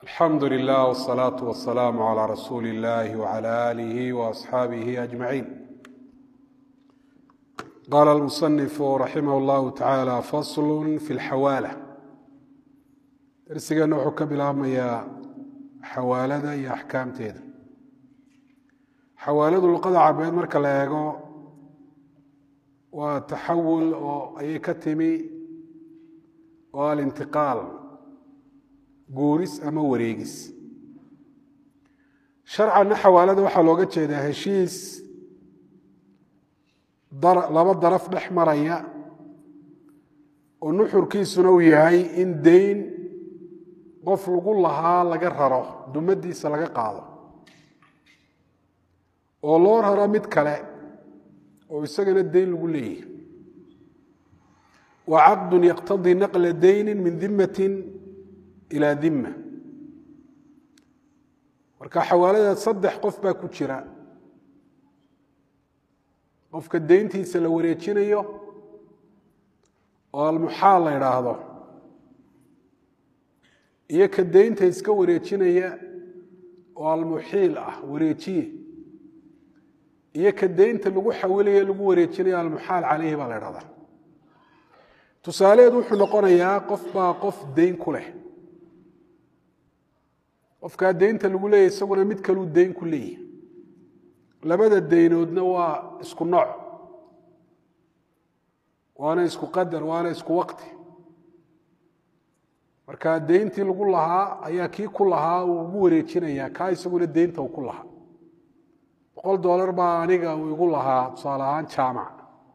alxamdu lilah wsalaatu wasalaamu calaa rasuuli illahi wcala aalihi waasxaabihi ajmaciin qaala almusanifu raximah llahu tacaala faslu fi lxawaala darsigeenna wuxuu ka bilaabmayaa xawaalada iyo axkaamteeda xawaaladu luqada cabeed marka la eego waa taxawul oo ayay ka timi oo alintiqaal guuris ama wareegis sharcanna xawaalada waxaa looga jeedaa heshiis laba daraf dhex maraya oo nuxurkiisuna uu yahay in deyn qof lagu lahaa laga raro dumadiisa laga qaado oo loo raro mid kale oo isagana deyn lagu leeyahay wa caqdun yaqtadii naqla deyni min dimatin ilaa dima marka xawaalada saddex qof baa ku jira qofka deyntiisa la wareejinayo oo almuxaal la idhaahdo iyo ka deynta iska wareejinaya oo almuxiil ah wareejiye iyo ka deynta lagu xawilayo lagu wareejinayo almuxaal caleyhi baa la idhahdaa tusaaleheed wuxuu noqonayaa qof baa qof deyn ku leh qofkaa deynta lagu leeyahy isaguna mid kaluu deyn ku leeyahy labada deynoodna waa isku nooc waana isku qadar waana isku waqti marka deyntii lagu lahaa ayaa kii ku lahaa uu ugu wareejinayaa kaa isaguna deynta uu ku lahaa boqol dollar baa aniga uu igu lahaa tusaale ahaan jaamac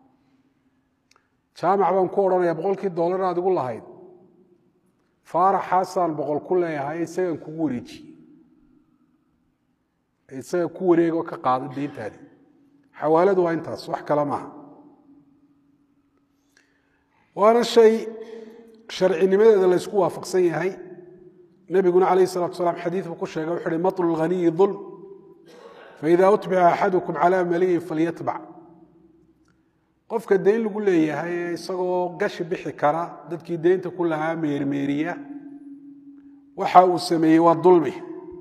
jaamac baan ku odhanaya boqolkii dollar aad igu lahayd faaraxaasaan boqol ku leeyahay isagaan kugu wareejiye isaga ku wareegoo ka qaado deyntaadi xawaaladu waa intaas wax kale maaha waana shay sharcinimadeeda la ysku waafaqsan yahay nebiguna calayh salatu salaam xadiid buu ku sheegay wuxu uhi matlu lghaniyi dulm faida utbica axadukum calaa maliyin falyatbac qofka deyn lagu leeyahay ee isagoo gashi bixi kara dadkii deynta ku lahaa meermeeriya waxa uu sameeyey waa dulmi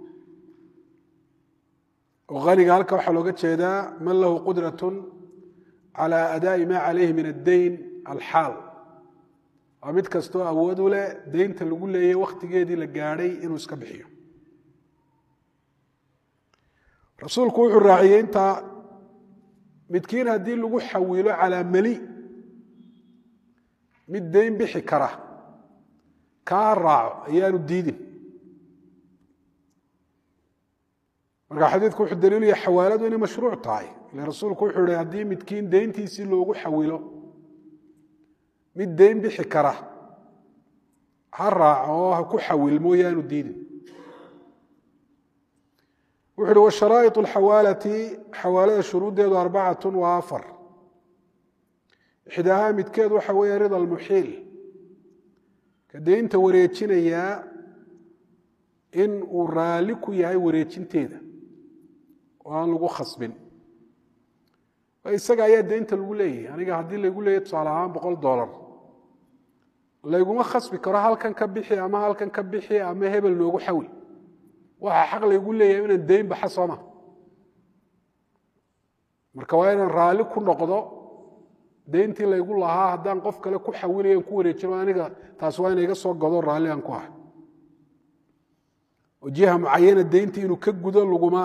oo haniga halka waxaa looga jeedaa man lahu qudrat cala adaa'i ma calayhi min addeyn alxaal waa mid kastoo awood u leh deynta lagu leeyay wakhtigeedii la gaadhay inuu iska bixiyo rasuulku wuxuu raaciyey intaa midkiin haddii lagu xawilo calaa meli mid deyn bixi kara kaa raaco ayaanu diidin marka xadiidku wuxuu daliilaya xawaaladu inay mashruuc tahay ile rasuulku wuxuu ihi haddii midkiin deyntiisii loogu xawilo mid deyn bixi kara ha raaco oo ha ku xawil mooyaanu diidin wuxu uhi washaraa'iط alxawaalati xawaalada shuruuddeedu arbacatun waa afar ixdaahaa midkeed waxa weeye rida almuxiil ka deynta wareejinayaa in uu raalli ku yahay wareejinteeda oo aan lagu khasbin isaga ayaa deynta lagu leeyahay aniga haddii laygu leeyahy tusaale ahaan boqol dollar layguma khasbi karo halkan ka bixi ama halkan ka bixi ama hebel noogu xawil waxaa xaq laygu leeyahay inaan deyn baxa sooma marka waa inaan raalli ku noqdo deyntii laygu lahaa haddaan qof kale ku xawilayan ku wareejino aniga taas waa ina iga soo godo raalli aan ku ah oo jiha mucayana deyntii inuu ka gudo laguma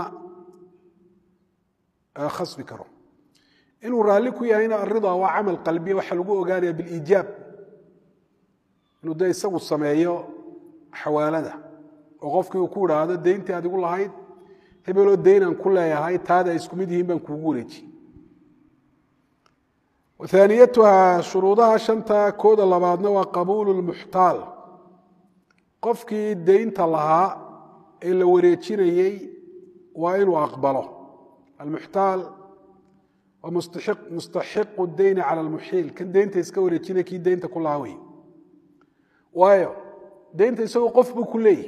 khasbi karo inuu raalli ku yahayna arida waa camal qalbiya waxaa lagu ogaanaya biliijaab inuu de isagu sameeyo xawaalada oo qofkii uu ku idhaahdo deyntii adigu lahayd hebeloo deynaan ku leeyahay taada ay isku mid yihiin baan kuugu wareejiye aaniyatuha shuruudaha shanta kooda labaadna waa qabuulu lmuxtaal qofkii deynta lahaa ee la wareejinayey waa inuu aqbalo almuxtaal waa mustaxiqu deyni cala almuxiil kan deynta iska wareejinaya kii deynta ku lahaa wey waayo deynta isagoo qof buu ku leeyahy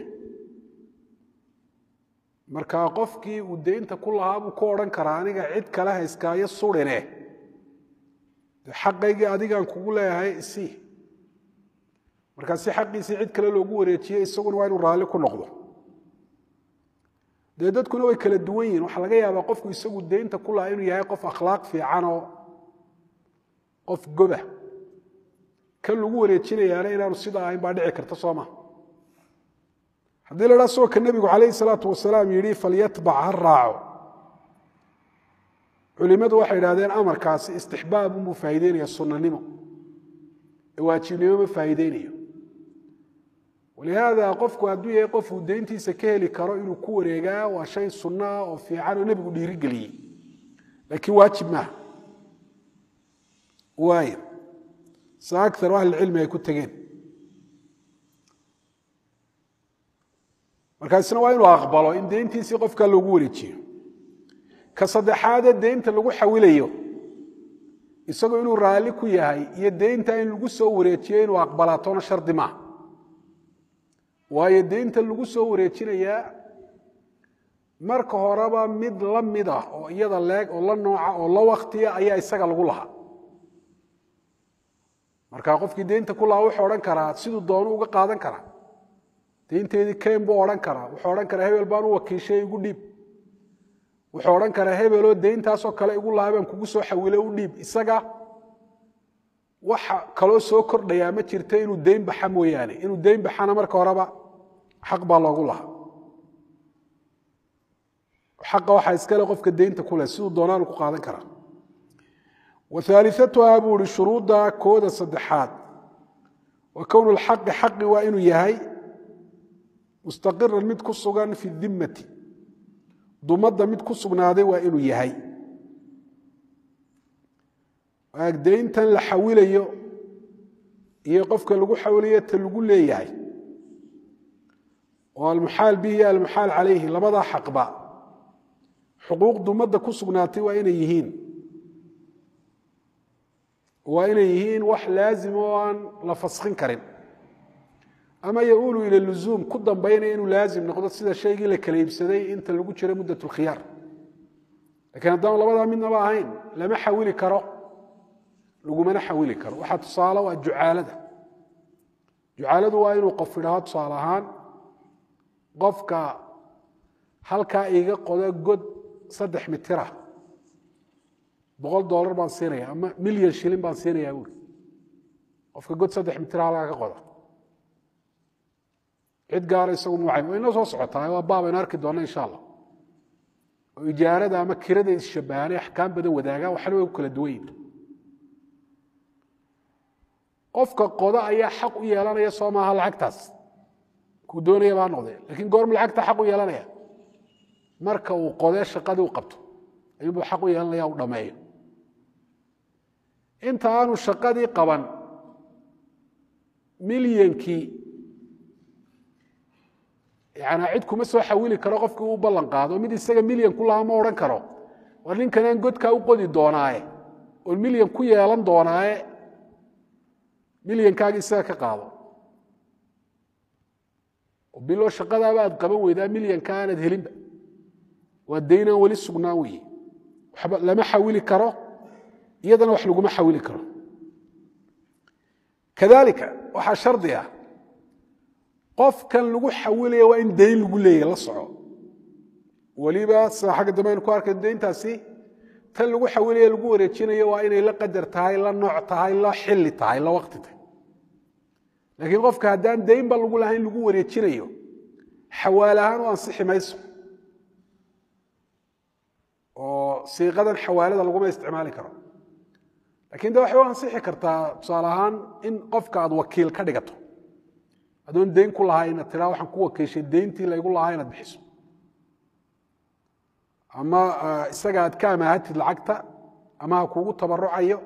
marka qofkii uu deynta ku lahaa buu ku odhan karaa aniga cid kale hayskaayo surine xaqaygii adigaan kugu leeyahay isii markaa si xaqiisii cid kale loogu wareejiye isaguna waa inuu raalli ku noqdo dee dadkuna way kala duwan yihin waxaa laga yaabaa qofku isagu deynta ku laha inuu yahay qof akhlaaq fiican oo qof goba kan lagu wareejinayaana inaanu sidaa ahayn baa dhici karta soo maa haddii la dhaa soo ka nebigu calayhi salaatu wasalaam yidhi falyatbac ha raaco culimadu waxay idhahdeen amarkaasi istixbaab unbuu faa'ideynaya sunnanimo ee waajibnimo ma faa'iideynayo walihaada qofku hadduu yahay qofuu deyntiisa ka heli karo inuu ku wareegaa waa shay sunno ah oo fiican oo nebigu dhiirigeliyey laakiin waajib maaha waaya sa akar ahlilcilmi ay ku tegeen markaasna waa inuu aqbalo in deyntiisii qofkaa loogu wareejiyo ka saddexaadee deynta lagu xawilayo isagoo inuu raalli ku yahay iyo deynta in lagu soo wareejiyo inuu aqbalaatona shardi maaha waayo deynta lagu soo wareejinayaa marka horeba mid la mid ah oo iyada leeg oo la nooca oo la waktiya ayaa isaga lagu lahaa marka qofkii deynta ku lahaa wuxuu odhan karaa siduu doonu uga qaadan karaa deynteedii ken buu odhan karaa wuxuu odhan karaa hebel baan u wakiishay igu dhiib wuxuu odhan karaa hebeloo deyntaasoo kale igu lahaa baan kugu soo xawile u dhiib isaga waxa kaloo soo kordhayaa ma jirta inuu deyn baxa mooyaane inuu deyn baxana marka horeba xaq baa loogu lahaa xaqa waxaa iskale qofka deynta ku leh siduu doonaanu ku qaadan karaa wahaaliatuhaa buu ihi shuruudda kooda saddexaad wa kownu lxaqi xaqi waa inuu yahay mustaqiran mid ku sugan fi dimmati dumadda mid ku sugnaaday waa inuu yahay deyntan la xawilayo iyo qofka lagu xawilayo ta lagu leeyahay oo almuxaal bihi iyo almuxaal calayhi labadaa xaqba xuquuq dumadda ku sugnaatay waa inay yihiin waa inay yihiin wax laazim oo aan la faskin karin ama yaulu ila luzuum ku dambaynaya inuu laazim noqdo sida shaygii la kala iibsaday inta lagu jiro muddat lkhiyaar lakiin haddaan labadaa midnaba ahayn lama xawili karo lagumana xawili karo waxaa tusaale waa jucaalada jucaaladu waa inuu qof idhaho tusaale ahaan qofka halkaa iga qodo god saddex mitira boqol dolar baan siinaya ama milyan shilin baan siinayaa buuri qofka god saddex mitira halkaa ka qoda cid gaara isagu mucay way inoo soo socotaa waa baabaynu arki doonna insha allah oo ijaarada ama kirada isshabahanay axkaam badan wadaagaan waxna way ku kala duwan yihin qofka qoda ayaa xaq u yeelanaya soo maaha lacagtaas kuu doonaya baa noqdee lakiin goorma lacagta xaq u yeelanaya marka uu qodee shaqadii u qabto ayuunbuu xaq u yeelanaya u dhammeeyo inta aanu shaqadii qaban milyankii yani cid kuma soo xawili karo qofkii u ballan qaado mid isaga milyan ku lahaa ma odhan karo war ninkanaan godkaa u qodi doonaaye oo milyan ku yeelan doonaaye milyankaagi isaga ka qaado bilo shaqadaaba aad qaban weydaa milyanka aanad helinba waa daynaan weli sugnaan weeye waxba lama xawili karo iyadana wax laguma xawili karo kadalika waxaa shardi ah qofkan lagu xawilaya waa in dayn lagu leeyahy la soco weliba sida xagga dambe aynu ku arkay dayntaasi tan lagu xawilaya lagu wareejinayo waa inay la qadar tahay la nooc tahay la xili tahay la waqti tahay laakiin qofka haddaan daynba lagu lahayn lagu wareejinayo xawaal ahaan u ansixi mayso oo siiqadan xawaalada laguma isticmaali karo lakiin de waxay u ansixi kartaa tusaale ahaan in qofka aad wakiil ka dhigato adoon dayn ku lahaa inaad tiraa waxaan ku wakiishay dayntii laygu lahaa inaad bixiso ama isaga aad ka amaahatid lacagta ama ha kuugu tabarucayo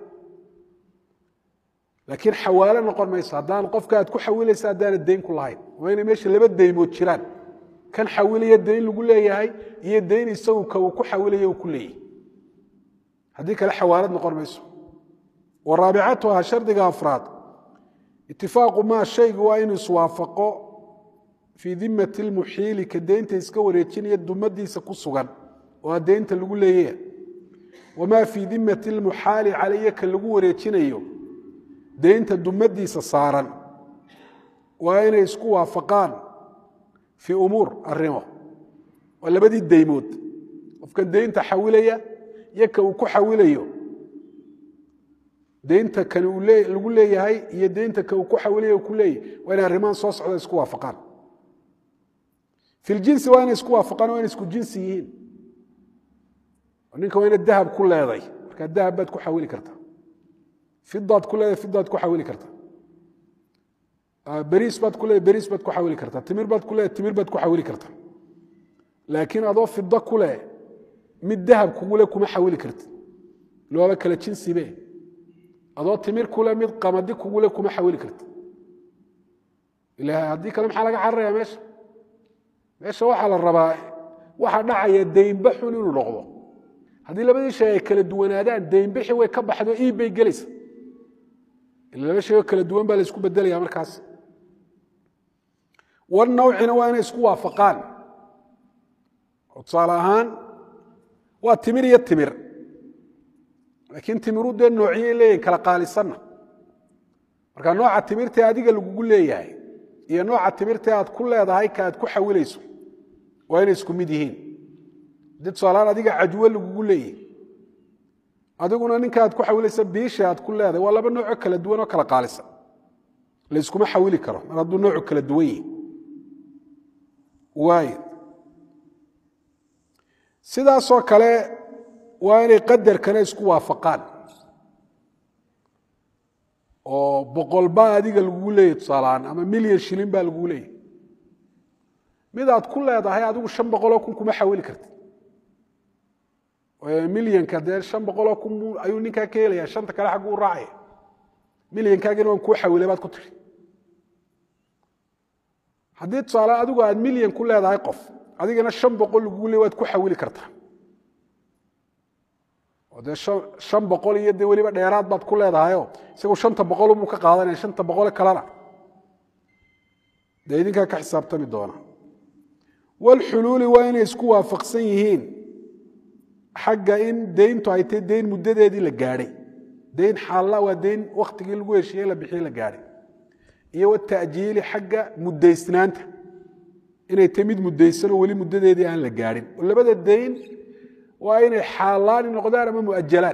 laakiin xawaalo noqon mayso haddaan qofka aad ku xawilaysa haddaanad dayn ku lahayn waa inay meesha laba daymood jiraan kan xawilaya dayn lagu leeyahay iyo dayn isagu ka uu ku xawilaya uu ku leeyahay haddii kale xawaalad noqon mayso wa raabicatuha shardiga afraad itifaaqu maa shaygu waa inuu iswaafaqo fii dimati lmuxiili ka deynta iska wareejinaya dumadiisa ku sugan oo deynta lagu leeyaya wamaa fii dimati lmuxaali calaya ka lagu wareejinayo deynta dumadiisa saaran waa inay isku waafaqaan fii umuur arrimo waa labadii daymood qofkan deynta xawilaya iyo ka uu ku xawilayo deynta kan lagu leeyahay iyo deynta ka uu ku xawilaya ku leeyahay waa inay arrimahan soo socda isku waafaqaan fi ljinsi waa inay isku waafaqaan waa inay isku jinsi yihiin ninka waa ina dahab ku leeday markaa dahab baad ku xawili kartaa fidaad ku leeday fidaad ku xawili kartaa beriis baad ku leeday beriis baad ku xawili kartaa timir baad ku leeday timir baad ku xawili kartaa laakiin adoo fido ku leh mid dahab kugule kuma xawili kartid looba kala jinsibe adoo timir kule mid qamadi kugule kuma xawili kartid ila haddii kale maxaa laga cararaya meesha meesha waxaa la rabaa waxa dhacaya deynba xun inuu noqdo haddii labadii shay ay kala duwanaadaan deynbixi way ka baxdo iib bay gelaysa ila laba shay oo kala duwan baa la isku bedelaya markaas war nawcina waa inay isku waafaqaan oo tusaale ahaan waa timir iyo timir laakiin timiru dee noociyay leeyihin kala qaalisanna marka nooca timirtee adiga lagugu leeyahay iyo nooca timirtee aad ku leedahay ka aad ku xawilayso waa inay isku mid yihiin haddii tusaalahaan adiga cajwo lagugu leeyahy adiguna ninka aad ku xawilaysa biisha aad ku leedahay waa laba noocoo kala duwan oo kala qaalisan layskuma xawili karo mar hadduu noocu kala duwan yihi waay sidaasoo kale waa inay qadarkana isku waafaqaan oo boqol baa adiga lagugu leeyahy tusaalahaan ama milyan shilin baa lagugu leeyahy mid aad ku leedahay adigu shan boqoloo kun kuma xawili kartid milyanka dee shan boqoloo kun ayuu ninkaa ka helaya shanta kale xaggu u raacaya milyankaagina waan kuu xawilay baad ku tiri haddii tusaale adigu aad milyan ku leedahay qof adigana shan boqol lagugu leey waad ku xawili kartaa oo dee shan boqol iyo dee weliba dheeraad baad ku leedahayo isagu shanta boqol buu ka qaadanaya shanta boqole kalena dee idinkaa ka xisaabtami doona walxuluuli waa inay isku waafaqsan yihiin xagga in deyntu ay tahy deyn muddadeedii la gaadhay deyn xaalla waa deyn wakhtigii lagu heshiiyey la bixiyey la gaadhay iyo wata'jiili xagga muddaysnaanta inay tahy mid muddaysanoo weli muddadeedii aan la gaadhin oo labada deyn waa inay xaalaani noqdaan ama muajalaan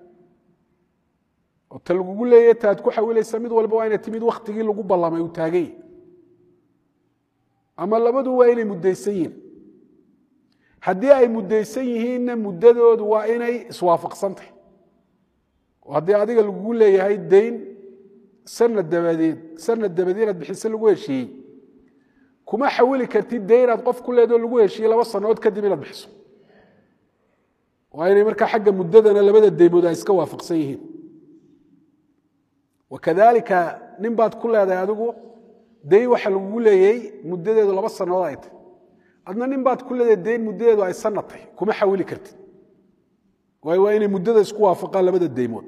oo ta lagugu leeya taad ku xawilaysa mid walba waa inay ti mid wakhtigii lagu ballamay uu taagany ama labadu waa inay muddaysan yihiin haddii ay muddaysan yihiinna muddadoodu waa inay iswaafaqsantahy oo haddii adiga lagugu leeyahay deyn sanad dabadeed sanad dabadeed inaad bixise lagu heshiiyey kuma xawili kartid deyn aad qof ku leedoo lagu heshiiyey laba sannadood kadib inaad bixiso waa inay markaa xagga muddadana labada deymood ay iska waafaqsan yihiin wakadalika nin baad ku leedahay adigu deyn waxa lagugu leeyay muddadeedu laba sannadood ay tahy adna nin baad ku leedahay deyn muddadeedu ay sanad tahy kuma xawili kartid waayo waa inay muddada isku waafaqaan labada deymood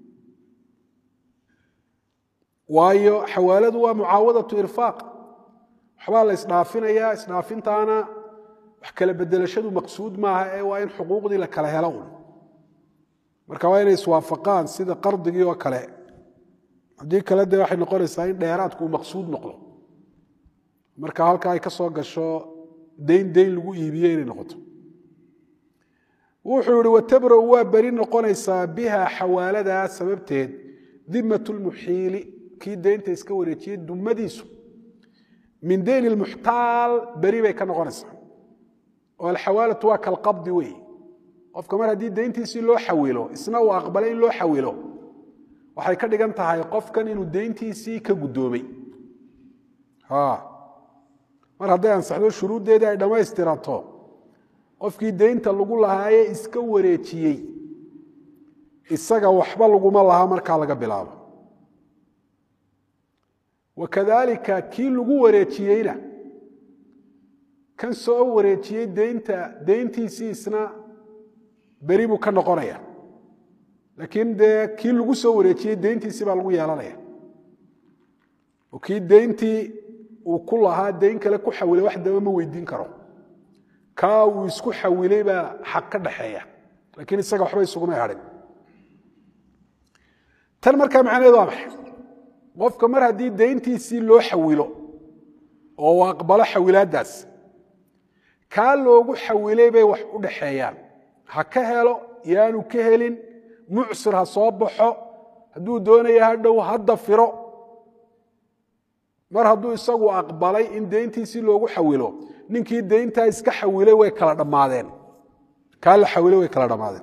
waayo xawaaladu waa mucaawadatu irfaaq waxbaa la isdhaafinayaa isdhaafintaana wax kala bedelashadu maqsuud maaha ee waa in xuquuqdii la kala helo un marka waa inay iswaafaqaan sida qardigii oo kale haddii kale dee waxay noqonaysaa in dheeraadku uu maqsuud noqdo marka halka ay ka soo gasho deyn deyn lagu iibiye inay noqoto wuxuu yihi watabra-u waa beri noqonaysaa biha xawaaladaa sababteed dimat lmuxiili kii deynta iska wareejiyey dumadiisu min deyn lmuxtaal beri bay ka noqonaysaa oo alxawaalatu waa kalqabdi wey qofka mar haddii deyntiisii loo xawilo isna uu aqbalay in loo xawilo waxay ka dhigan tahay qofkan inuu deyntiisii ka guddoomay mar hadday ansaxdo shuruuddeedii ay dhammaystirato qofkii deynta lagu lahaaye iska wareejiyey isaga waxba laguma laha markaa laga bilaabo wakadalika kii lagu wareejiyeyna kan soo wareejiyey deynta deyntiisii isna beri buu ka noqonaya laakiin dee kii lagu soo wareejiyey deyntiisii baa lagu yeelanaya oo kii deyntii uu ku lahaa deyn kale ku xawilay wax daba ma weydiin karo kaa uu isku xawilay baa xaq ka dhaxeeya laakiin isaga waxba isugumay hadhin tan markaa macnaheedu waa maxay qofka mar haddii deyntiisii loo xawilo oo uu aqbalo xawilaaddaas kaa loogu xawilay bay wax u dhaxeeyaan ha ka helo yaanu ka helin mucsir ha soo baxo hadduu doonaya ha dhow hadda firo mar hadduu isagu aqbalay in deyntiisii loogu xawilo ninkii deyntaa iska xawilay way kala dhammaadeen kaa la xawilay way kala dhammaadeen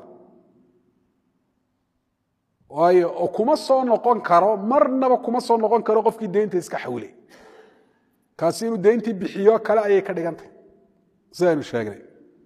waayo oo kuma soo noqon karo marnaba kuma soo noqon karo qofkii deynta iska xawilay kaasi inuu deyntii bixiyo kale ayay ka dhigantay sidaynu sheegnay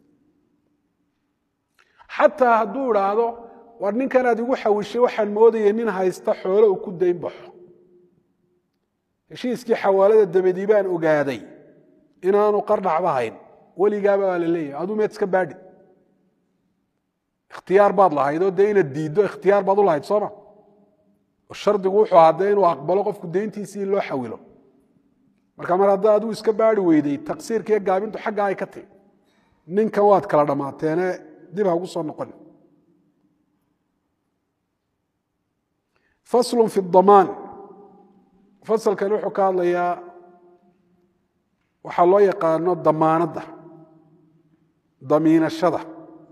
xataa hadduu idhaahdo war ninkanaad igu xawishay waxaan moodayay nin haysta xoolo uu ku dayn baxo heshiiskii xawaalada dabadii baan ogaaday inaanu qardhacba hayn weligaaba waa la leeyahay aduu meed iska baadhi ikhtiyaar baad lahayd oo dee inaad diiddo ikhtiyaar baad u lahayd sooma oo shardigu wuxuu ahaa dee inuu aqbalo qofku deyntiisii in loo xawilo marka mar hadda aduu iska baari weyday taqsiirka iyo gaabintu xaggaa ay ka tigi ninkan waad kala dhammaateene dib ha ugu soo noqon faslu fi damaan fasalkan wuxuu ka hadlayaa waxaa loo yaqaano damaanadda damiinashada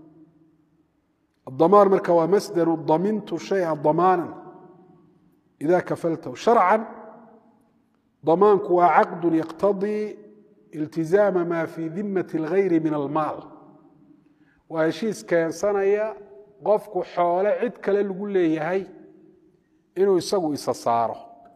الضمان marka waa masdaru damintu shayئa ضamaaنا إida kafaltahu شharca ضamaanku waa caqd yaqtadii اltizaama ma fii dimaة الغayri min almaal waa heshiis keensanaya qofku xoole cid kale lagu leeyahay inuu isagu isa saaro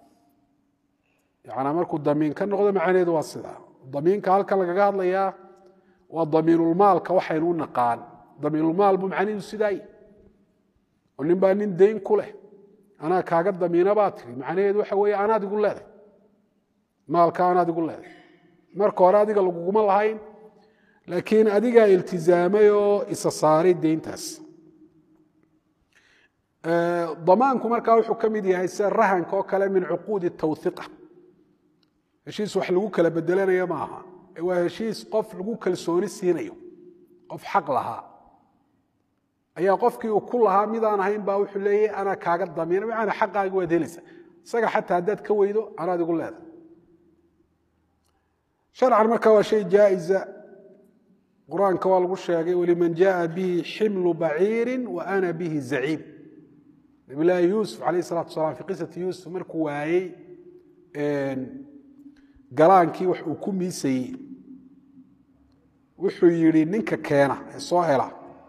yana markuu damiin ka noqdo macnaheedu waa sidaa damiinka halkan lagaga hadlayaa waa damiinulmaalka waxaynu u naqaan damiinulmaal buu macnihiidu sidaay oo nin baa nin dayn ku leh anaa kaaga damiina baa tiri macnaheedu waxa weeye anaad igu leeday maalka anaad igu leeday marka hore adiga laguguma lahayn laakiin adigaa iltizaamay oo isa saaray deyntaas damaanku markaa wuxuu ka mid yahay sida rahanka oo kale min cuquudi tawhiqa heshiis wax lagu kala bedelanayo ma aha waa heshiis qof lagu kalsooni siinayo qof xaq lahaa ayaa qofkii uu ku lahaa midaan ahayn baa wuxuu leeyahy anaa kaaga damiina maana xaqaagi waad helaysa isaga xataa haddaad ka weydo anaad igu leedahay sharcan marka waa shay jaa'iza qur-aanka waa lagu sheegay waliman jaءa bihi ximlu baciiri wa ana bihi zaciim nabi laahi yuusuf alayh الsalatu wasalaam fi qisati yuusuf markuu waayey galaankii wax uu ku miisayey wuxuu yidhi ninka keena ee soo hela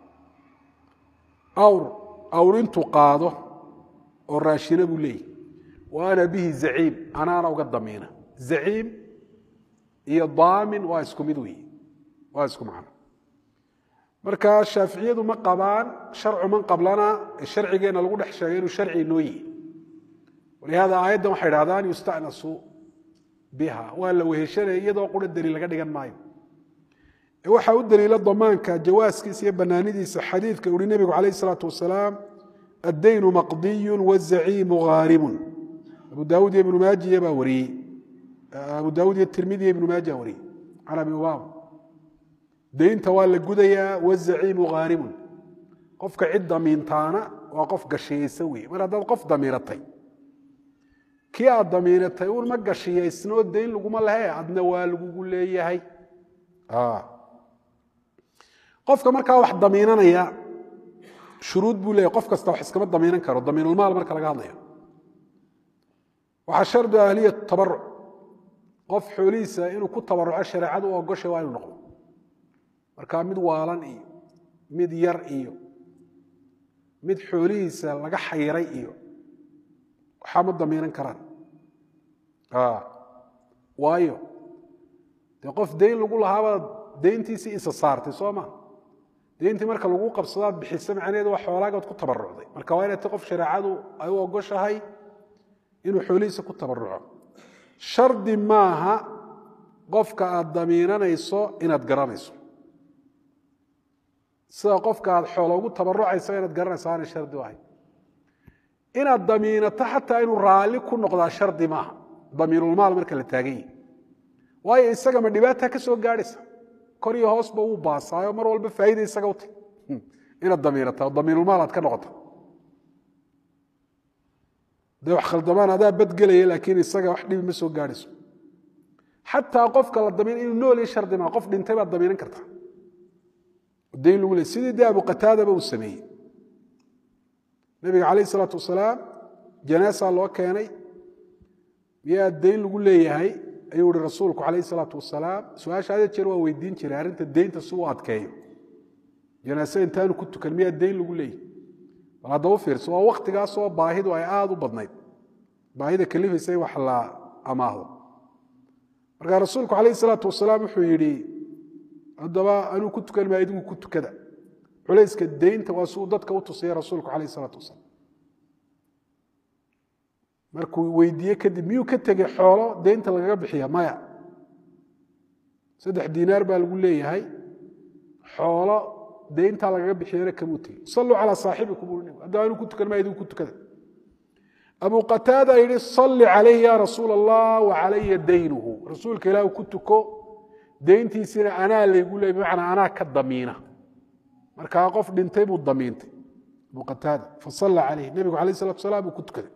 awr awr intuu qaado oo raashina buu leeyahy wa ana bihi zaciim anaana uga damiina zaciim iyo daamin waa isku mid weeye waa isku macno marka shaaficiyadu ma qabaan sharcu man qablana ee sharcigeenna lagu dhex sheegay inuu sharci inoo yihi walihada aayaddan waxay dhahdaan yusta'nasu biha waa la weheshanaya iyadoo qura daliil laga dhigan maayo waxaa u daliila damaanka jawaaskiisa iyo banaanidiisa xadiidka uhi nebigu calayh isalaatu wasalaam addaynu maqdiyu wazaciimu haarimun abu daawud iyo ibnu maajiya baa wariyey abu daawud iyo tirmidi iyo ibnu maaja wariyey can abi ubaama deynta waa la gudayaa wazaciimu haarimun qofka cid damiintaana waa qof gashiyaysan weeye mar haddaad qof damiiratay kii aad damiinatay uun ma gashiyaysnoo dayn laguma lehe adna waa lagugu leeyahay qofka markaa wax damiinanaya shuruud buu leeyahy qof kasta wax iskama damiinan karo damiinulmaal marka laga hadlayo waxaa shardu ahliyatu tabaruc qof xoolihiisa inuu ku tabaruco shareecadu u ogoshay waa inuu noqdo markaa mid waalan iyo mid yar iyo mid xoolihiisa laga xayiray iyo waxaa ma damiinan karaan waayo dee qof dayn lagu lahaabaad dayntiisii isa saartay soo ma dayntii marka lagu qabsadaad bixisa macnaheedu waa xoolaagaad ku tabarucday marka waa inay ta qof shareecadu ay u ogoshahay inuu xoolihiisa ku tabaruco shardi maaha qofka aad damiinanayso inaad garanayso sida qofka aad xoolo ugu tabarucayso inaad garanayso aanay shardi u ahay inaad damiinato xataa inuu raalli ku noqdaa shardi maaha damiinulmaal marka la taagan yahi waayo isaga ma dhibaata ka soo gaadhaysa kor iyo hoosba wuu baasaayo mar walba faa'iida isaga uta inaad damiinata oo damiinulmaal aad ka noqota dee wax khaldamaan adaa badgelaya laakiin isaga wax dhibi ma soo gaadhayso xataa qofka la damiin inuu nool iyo shardi maa qof dhintay baad damiinan kartaa dayn lagu leey sidii dee abu qataadaba uu sameeyey nebiga calayh isalaatu wasalaam janaasaa loo keenay miyaa dayn lagu leeyahay ayuu ihi rasuulku calayh isalaatu wasalaam su-aasha adeed jeer waa weydiin jiray arrinta deynta si uu adkeeyo janaase intaanu ku tukan miyaa dayn lagu leeyahay bal hadda u fiirso waa waktigaasoo baahidu ay aada u badnayd baahida kalifaysa in wax la amaahdo markaa rasuulku calayh isalaatu wasalaam wuxuu yidhi haddaba anuu ku tukan maa idinku ku tukada culayska deynta waa si uu dadka u tusaya rasuulku calayh isalaatu wasalaam markuu weydiiye kadib miyuu ka tegey xoolo deynta lagaga bixiya maya saddex diinaar baa lagu leeyahay xoolo deyntaa lagaga bixiyana kamuu tegey salluu calaa saaxibikum ui haddaba anuu ku tukan maa idinku ku tukada abu qataada yidhi salli calayhi ya rasuul allah wa calaya daynuhu rasuulka ilaah ku tuko deyntiisina anaa laygu leey bimacnaa anaa ka damiina markaa qof dhintay buu damiintay abu qataada fasalla calayh nebigu alayh salatu wasalaam buu ku tukaday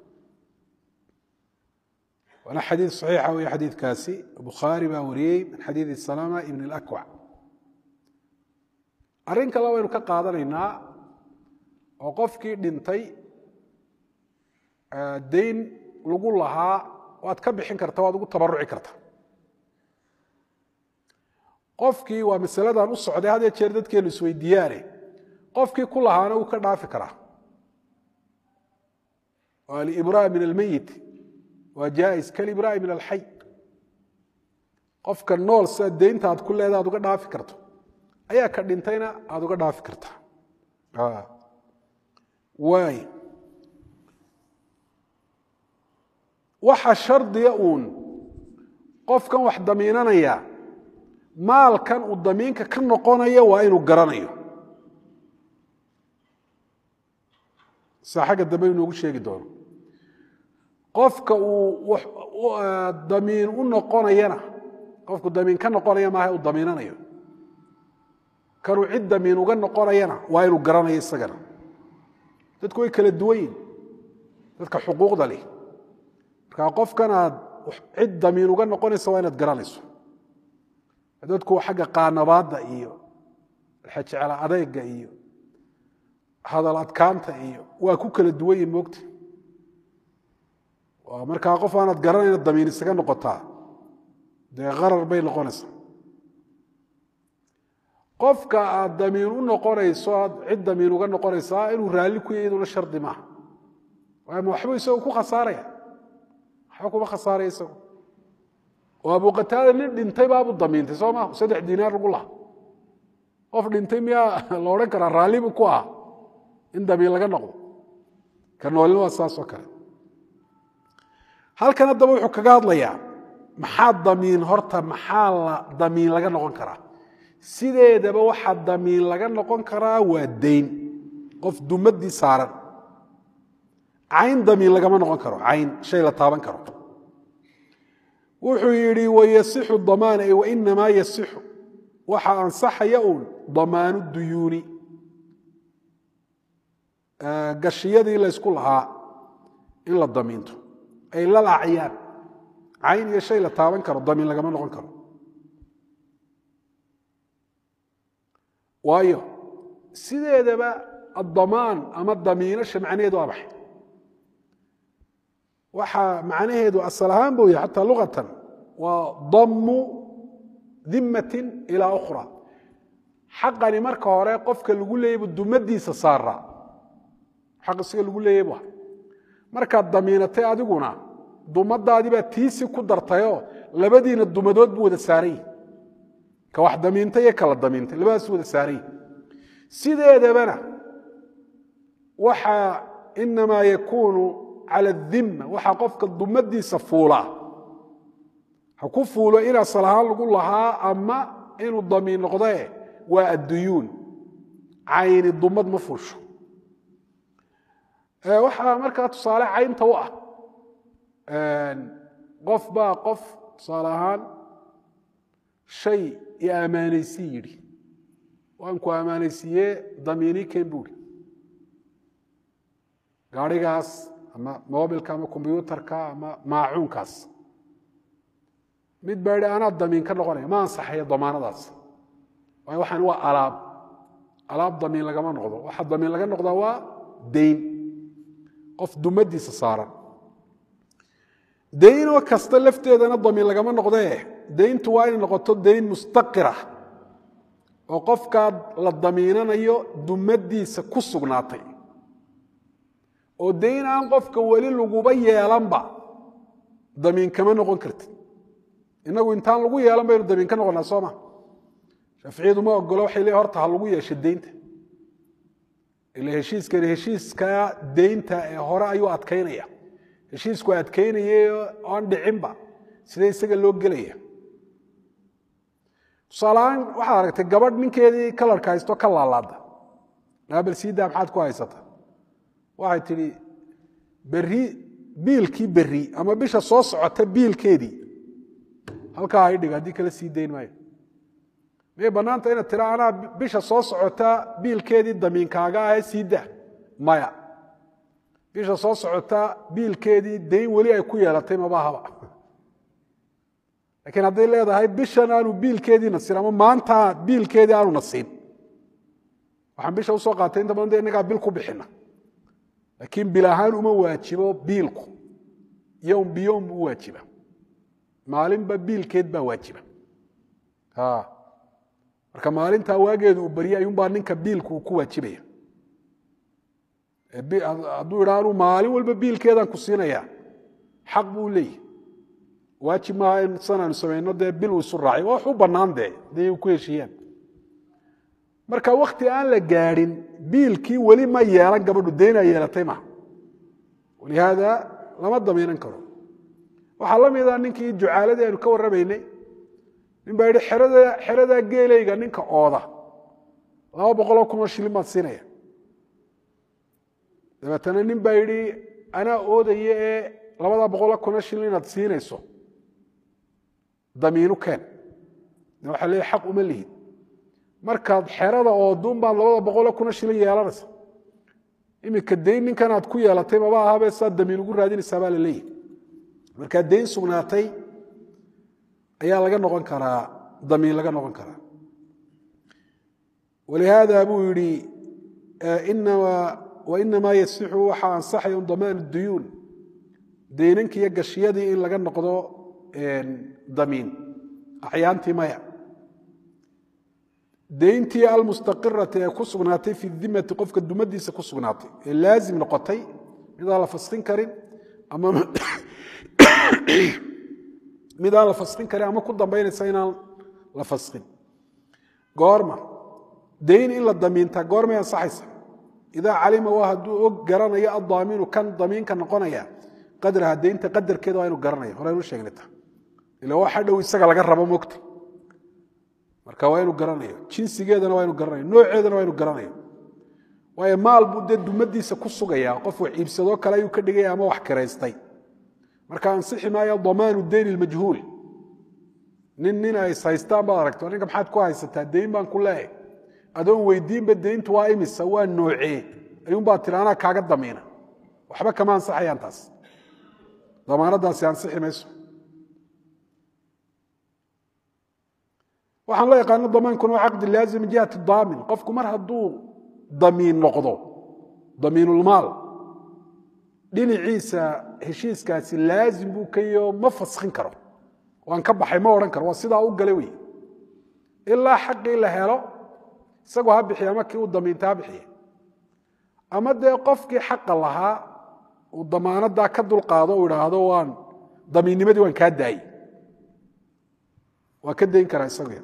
waana xadiid saxiixa wey xadiidkaasi bukhaari baa wariyey min xadiidi salama ibn اlakwac arrin kale waynu ka qaadanaynaa oo qofkii dhintay dayn lagu lahaa waad ka bixin karta waad ugu tabaruci karta qofkii waa masaladan u socday had jeer dadkeenu isweydiiyaane qofkii ku lahaana wuu ka dhaafi karaa waa alibraa min almeyit waa jaais kalibraa min alxay qofka nool sida deynta aad ku leeda aad uga dhaafi karto ayaa ka dhintayna aad uga dhaafi kartaa waay waxa shardiga uun qofkan wax damiinanaya maalkan uu damiinka ka noqonayo waa inuu garanayo sa xagga dambe inoogu sheegi doono qofka uu damiin u noqonayana qofku damiin ka noqonaya maaha uu damiinanayo kanuu cid damiin uga noqonayana waa inuu garanayo isagana dadku way kala duwan yihin dadka xuquuqda leh markaa qofkan aad cid damiin uga noqonaysa waa inaad garanayso dadku xagga qaanabaadda iyo xejecla adeyga iyo hadal adkaanta iyo waa ku kala duwan yihin moogta markaa qof aanaad garanayna damiin isaga noqotaa dee qarar bay noqonaysaa qofka aad damiin u noqonayso aad cid damiin uga noqonaysaa inuu raalli ku yahy iyaduna shardi maaha waama waxbuu isagu ku khasaaraya waxba kuma khasaaraya isagu oo abu qataada nin dhintay baabuu damiintay soo maa saddex diinaar lagu laha qof dhintay miyaa la odhan karaa raallibu ku ah in damiin laga noqdo ka noolina waa saas oo kale halkan haddaba wuxuu kaga hadlayaa maxaa damiin horta maxaa la damiin laga noqon karaa sideedaba waxaa damiin laga noqon karaa waa dayn qof dumadii saaran cayn damiin lagama noqon karo cayn shay la taaban karo wuxuu yidhi wayasixu damaan ay wainamaa yasixu waxa ansaxaya uun damaanu duyuuni gashiyadii laysku lahaa in la damiinto ay lal acyaan cayn iyo shay la taaban karo damiin lagama noqon karo waayo sideedaba addamaan ama damiinasha macnaheedu waa maxay waxaa macnaheedu asal ahaan buu yahay xataa luqatan waa dammu dimmatin ilaa ukhra xaqani marka hore qofka lagu leeyay bu dumadiisa saaraa xaq isaga lagu leeyay bu markaad damiinatay adiguna dumadaadii baa tiisi ku dartayoo labadiina dumadood buu wada saaran yihi ka wax damiintay iyo kala damiintay labadaas wada saaran yihi sideedabana waxa inamaa yakuunu cala adimma waxaa qofka dumadiisa fuulaa ha ku fuulo in asal ahaan lagu lahaa ama inuu damiin noqdee waa adduyuun cayni dumad ma fuusho waxaa markaa tusaale caynta u ah qof baa qof tusaale ahaan shay i ammaanaysi yidhi waan ku ammaanaysiiyee damiini ken buuri gaarigaas ama mobilka ama kombyuutarka ama maacuunkaas mid baa yidhi anaa damiin ka noqonaya ma ansaxayo damaanadaas waayo waxaan waa alaab alaab damiin lagama noqdo waxa damiin laga noqdaa waa dayn qof dumadiisa saaran daynoo kasta lafteedana damiin lagama noqdee dayntu waa inay noqoto dayn mustaqira oo qofkaa la damiinanayo dumadiisa ku sugnaatay oo dayn aan qofka weli laguba yeelanba damiin kama noqon kartid inagu intaan lagu yeelan baynu damiin ka noqonaa sooma shaaficiyadu ma ogolo waxay leeyihin horta ha lagu yeesho deynta ila heshiiskani heshiiska deynta ee hore ayuu adkaynaya heshiisku adkaynaya oan dhicinba sidee isaga loo gelaya tusaaleahaan waxaad aragtay gabadh ninkeedii kalarka haysto ka laalaada naabal siidaa maxaad ku haysata waxay tidhi berri biilkii berri ama bisha soo socota biilkeedii halkaa hay dhig haddii kala sii dayn maayo miyay bannaanta inaad tira anaa bisha soo socota biilkeedii damiinkaaga ahee sii daa maya bisha soo socota biilkeedii dayn weli ay ku yeelatay mabahaba laakiin hadday leedahay bishan aanu biilkeediina siin ama maanta biilkeedii aanuna siin waxaan bisha usoo qaatay inta badan de innagaa bil ku bixina laakiin bil ahaan uma waajibo biilku yowm biyowm u waajiba maalinba biilkeed baa waajiba marka maalintaa waageedu uu barya ayuunbaa ninka biilku uu ku waajibaya hadduu idha anuu maalin walba biilkeedaan ku siinaya xaq buu leeyahy waajib maaha in san aanu samayno dee bil uu isu raacay waa wax u bannaan dee haday ku heshiiyaan marka wakti aan la gaadhin biilkii weli ma yeelan gabadhu daynaa yeelatay maha walihaada lama damiinan karo waxaa la mida ninkii jucaaladii aynu ka warramaynay nin baa yidhi xeradaa geelayga ninka ooda laba boqoloo kunoo shilin baad siinaya dabeetana nin baa yidhi anaa oodaya ee labada boqoloo kunoo shilin inaad siinayso damiinu keen de waxaa leeya xaq uma lihid markaad xerada ooduun baad labada boqoloo kunoo shilin yeelanaysa iminka dayn ninkan aad ku yeelatay maba ahaabee saad damiin ugu raadinaysaa baa la leeyahy markaa dayn sugnaatay ayaa laga noqon karaa damiin laga noqon karaa walihaada buu yihi wainamaa yasixu waxaa ansaxaya un damaan duyuun daynanki iyo gashiyadii in laga noqdo damiin acyaantii maya dayntii almustaqirati ee ku sugnaatay fi dimati qofka dumadiisa ku sugnaatay ee laazim noqotay midaan la faskin karin ama mid aan la faskin karin ama ku dambaynaysa inaan la faskin goorma dayn in la damiintaa goormay ansaxaysa idaa calima waa hadduu og garanayo addaamiinu kan damiinka noqonaya qadraha daynta qadarkeeda waa inu garanaya horeynu sheegnayta ila waxa dhow isaga laga rabo mogta marka waa inu garanayo jinsigeedana waa inu garanayo nooceedana waa inu garanayo waayo maal buu dee dumadiisa ku sugaya qof wax iibsadoo kale ayuu ka dhigaya ama wax kiraystay marka ansixi maayo damaanu dayn ilmajhuul nin nin ay haystaan baad aragto ninka maxaad ku haysataa dayn baan ku leehay adoon weydiinba dayntu waa imisa waa noocee ayuunbaa tiri anaa kaaga damiina waxba kama ansaxayaan taas damaanadaasi ansixi mayso waxaan loo yaqaano damaankuna waa caqdi laazim min jihati daamin qofku mar hadduu damiin noqdo damiinulmaal dhinaciisa heshiiskaasi laazim buu ka yo ma faskin karo waan ka baxay ma odhan karo waa sidaa u gala wey ilaa xaqii la helo isagoo ha bixiya ama kii uu damiinta ha bixiya ama dee qofkii xaqa lahaa uu damaanadaa ka dulqaado u idhaahdo waan damiinnimadii waan kaa daayey waa ka dayn karaa isagu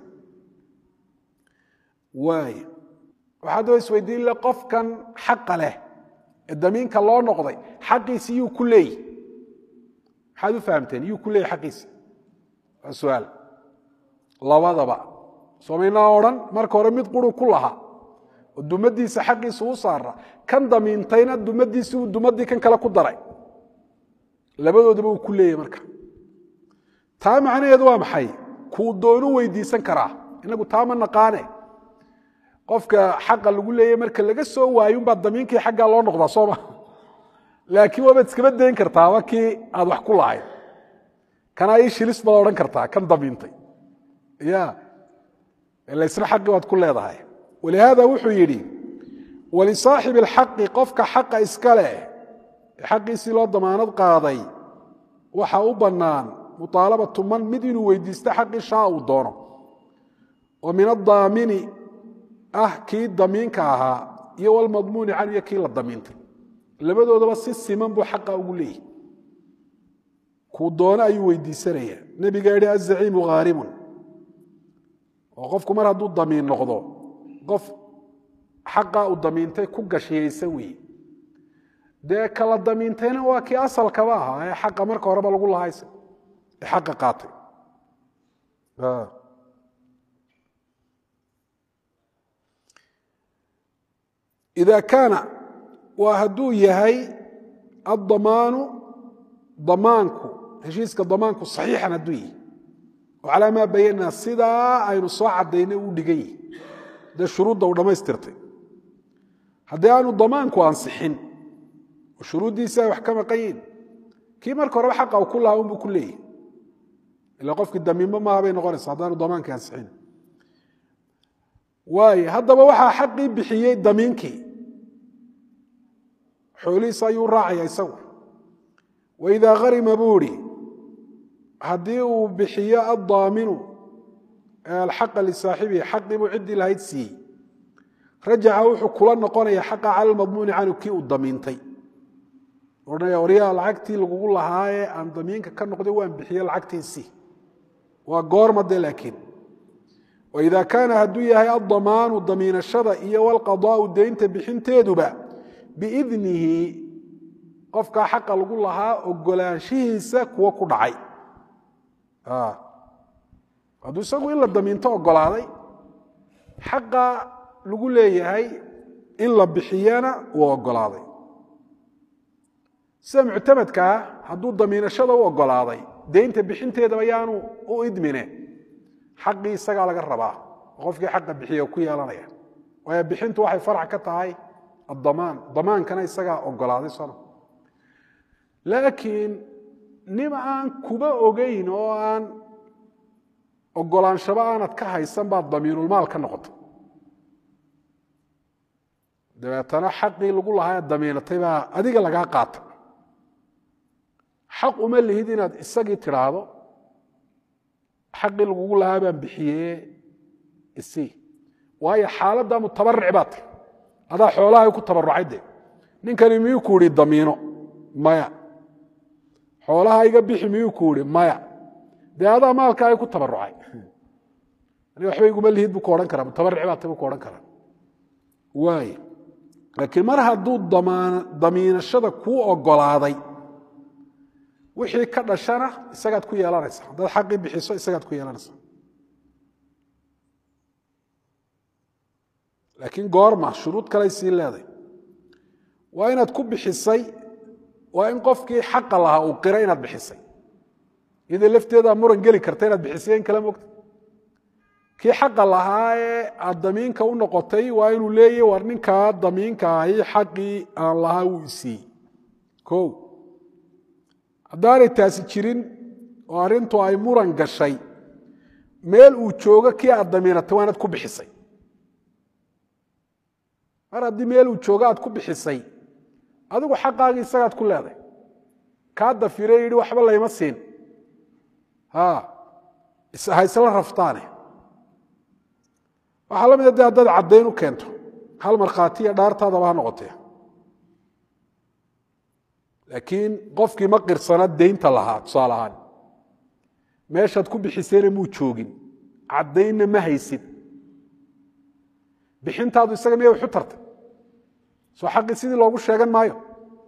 waay waxaad oo isweydiin le qofkan xaqa leh ee damiinka loo noqday xaqiisi yuu ku leeyi maxaad u fahamteen yuu ku leeyi xaqiisi waa suaal labadaba soomaynaa odhan marka hore mid quru ku lahaa oo dumadiisa xaqiisa u saara kan damiintayna dumadiisi uu dumadii kan kale ku daray labadoodaba uu ku leeyahy marka taa macnaheedu waa maxay kuu doonu weydiisan karaa inagu taa ma naqaane qofka xaqa lagu leeyahy marka laga soo waayo unbaa damiinkii xaggaa loo noqdaa sooma laakiin waabaad iskaba dayn kartaa waa kii aad wax ku lahayd kanaa ii shilis baad odhan kartaa kan damiintay ya ila isna xaqii waad ku leedahay walihaada wuxuu yidhi walisaaxibi alxaqi qofka xaqa iska leh ee xaqiisii loo damaanad qaaday waxa u bannaan muطaalabatu man mid inuu weydiisto xaqii shaa uu doono oo min adaamini ah kii damiinka ahaa iyo walmadmuuni can iyo kii la damiintay labadoodaba si siman buu xaqa ugu leeyahy kuu doono ayuu weydiisanaya nebiga yihi azaciimu haarimun oo qofku mar hadduu damiin noqdo qof xaqaa uu damiintay ku gashiyaysan weeye dee kala damiintayna waa kii asalkaba ahaa ee xaqa marka horeba lagu lahaysa ee xaqa qaatay ida kaana waa hadduu yahay addamaanu damaanku heshiiska damaanku saxiixan hadduu yihi oo calaa maa bayanaa sidaa aynu soo cadaynay uu dhigan yihi dee shuruudda uu dhammaystirtay haddii aanu damaanku ansixin oo shuruuddiisi ay wax ka maqan yihin kii marka horeba xaqa u ku lahaa unbuu ku leeyahy ila qofkii damiinmo maaha bay noqonaysa haddaanu damaankii ansixin waayo haddaba waxaa xaqii bixiyey damiinkii xoolihiisa ayuu raacaya isagu waidaa harima buu ihi haddii uu bixiyo addaaminu alxaqa lisaaxibihi xaqii buu ciddii lahayd siiyey rajaca wuxuu kula noqonaya xaqa cala lmadmuuni canhu kii uu damiintay odhanaya waryaa lacagtii lagugu lahaayee aan damiinka ka noqday waan bixiye lacagtiisii waa goorma de laakiin waida kaana hadduu yahay addamaanu damiinashada iyo walqadaau deynta bixinteeduba biidnihi qofkaa xaqa lagu lahaa ogolaanshihiisa kuwo ku dhacay hadduu isagu in la damiinto ogolaaday xaqa lagu leeyahay in la bixiyana uu ogolaaday sida muctamadkaa hadduu damiinashada u ogolaaday deynta bixinteedaba yaanu u idmine xaqii isagaa laga rabaa qofkii xaqa bixiya ku yeelanaya waayo bixintu waxay farac ka tahay addamaan damaankana isagaa ogolaaday soma laakiin nim aan kuba ogeyn oo aan ogolaanshaba aanad ka haysan baad damiinulmaal ka noqota dabeetana xaqii lagu lahaa ee damiinatay baa adiga lagaa qaata xaq uma lihid inaad isagii tidhaahdo xaqii lagugu lahaa baan bixiye isii waayo xaaladda mutabaric baa tahy adaa xoolahay ku tabarucay de ninkani miyuu ku ihi damiino maya xoolaha iga bixi miyuu ku ihi maya dee adaa maalkaaga ku tabarucay aniga waxba iguma lihid buu ku odhan karaa mutabaric baa tay buu ku odhan karaa waay laakiin mar hadduu damiinashada kuu ogolaaday wixii ka dhashana isagaad ku yeelanaysa haddaad xaqii bixiso isagaad ku yeelanaysa laakiin goorma shuruud kaley sii leeday waa inaad ku bixisay waa in qofkii xaqa lahaa uu qira inaad bixisay iyadoo lafteedaa muran geli karta inaad bixisay in kala mogta kii xaqa lahaa ee aad damiinka u noqotay waa inuu leeyahy war ninkaa damiinka ahi xaqii aan lahaa wuu isiiyey o haddaanay taasi jirin oo arrintu ay muran gashay meel uu joogo kii aad damiinatay waa inaad ku bixisay mar haddii meel uu joogo aad ku bixisay adigu xaqaagii isagaad ku leeday kaa dafire yidhi waxba layma siin ha isla raftaane waxaa la mida de haddaad caddayn u keento hal markhaatiya dhaartaadaba ha noqotee laakiin qofkii ma qirsana daynta lahaa tusaale ahaan meeshaad ku bixisayna muu joogin caddaynna ma haysid bixintaadu isaga miyay waxu tartay soo xaqii sidii loogu sheegan maayo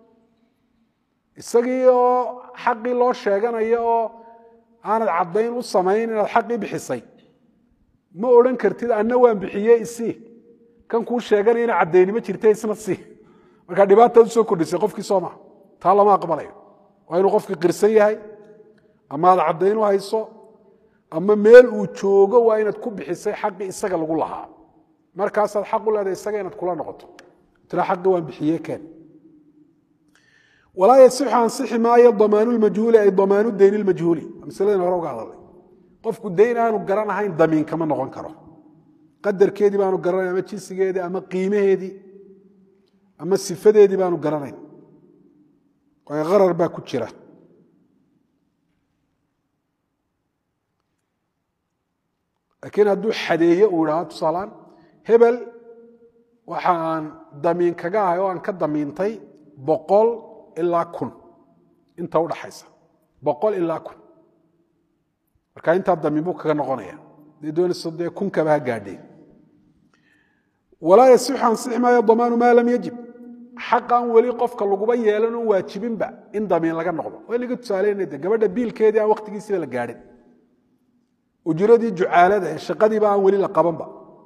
isagii oo xaqii loo sheeganayo oo aanad caddayn u samayn inaad xaqii bixisay ma odhan kartid anna waan bixiye isii kan kuu sheeganayana caddaynimo jirta isna sii markaa dhibaataad usoo kordhisay qofkii soo maa taa lama aqbalayo waa inuu qofkii qirsan yahay ama aad caddayn u hayso ama meel uu joogo waa inaad ku bixisay xaqii isaga lagu lahaa markaasaad xaq u leedahay isaga inaad kula noqoto tira xaqii waan bixiye keen walaa yasixu ansixi maayo damaanu lmajhuuli ay damaanu dayni lmajhuuli masladan hore uga hadalay qofku dayn aanu garan ahayn damiin kama noqon karo qadarkeedii baanu garanayn ama jinsigeedii ama qiimaheedii ama sifadeedii baanu garanayn waayo qarar baa ku jira laakiin hadduu xadeeyo uu idhahdo tusaalaan hebel waxa aan damiin kaga ahay oo aan ka damiintay boqol ilaa kun inta udhaxaysa boqol ilaa kun marka intaa damiin buu kaga noqonaya dee doonayso dee kunkaba ha gaadheen walaa yasixu ansixi maayo damaanu maa lam yajib xaqan weli qofka laguba yeelan oon waajibinba in damiin laga noqdo waa inaga tusaaleynay de gabadha biilkeedii aan waqtigiisiba la gaadhin ujuradii jucaalada ee shaqadiiba aan weli la qabanba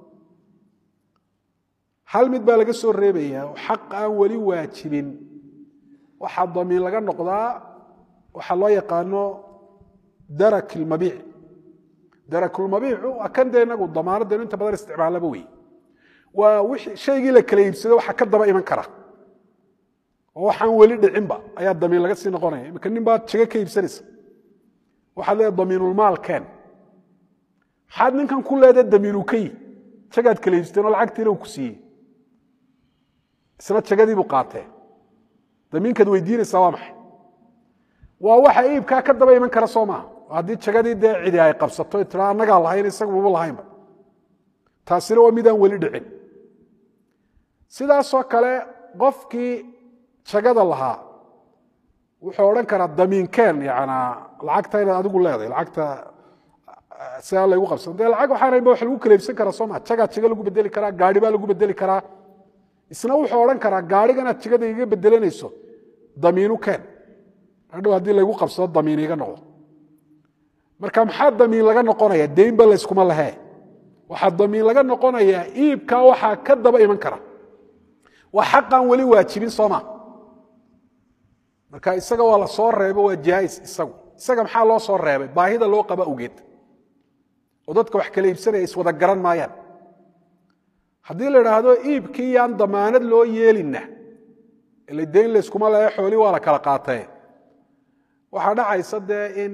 hal mid baa laga soo reebayaa oo xaq aan weli waajibin waxaa damiin laga noqdaa waxaa loo yaqaano darak ilmabiic darakulmabiicu waa kan dee inagu damaanadeenu inta badan isticmaalaba wey waa wixii shaygii la kala iibsado waxa ka daba iman kara oo waxaan weli dhicinba ayaa damiin laga sii noqonaya imika nin baad jago ka iibsanaysa waxaad leedahay damiinulmaal keen maxaad ninkan ku leedahay damiinu ka yi jagaad kala iibsateen oo lacagtiina uu ku siiyey isna jagadiibuu qaatee damiinkaad weydiinaysaa waa maxay waa waxa iibkaa ka daba iman kara soo maaha haddii jagadii dee cidi ay qabsato tira annagaa lahayn isagu maba lahaynba taasina waa midaan weli dhicin sidaasoo kale qofkii jagada lahaa wuxuu odhan karaa damiinkeen yanaa lacagta inaad adigu leedahay lacagta sidaa laygu qabsan dee lacag waxaan ba wax lagu kala iibsan karaa soo maa jagaa jaga lagu bedeli karaa gaari baa lagu bedeli karaa isna wuxuu odhan karaa gaariganaad jagada iga bedelanayso damiinu keen hadhow haddii laygu qabsado damiin iga noqdo marka maxaa damiin laga noqonaya deynba layskuma lahee waxaa damiin laga noqonayaa iibkaa waxaa ka daba iman kara waa xaqaan weli waajibin sooma marka isaga waa la soo reebo waa jaais isagu isaga maxaa loo soo reebay baahida loo qaba ogeed oo dadka wax kala iibsanaya iswada garan maayaan haddii la idhaahdo iibkii yaan damaanad loo yeelinna ila deyn layskuma lehe xoolii waa la kala qaatee waxaa dhacaysa dee in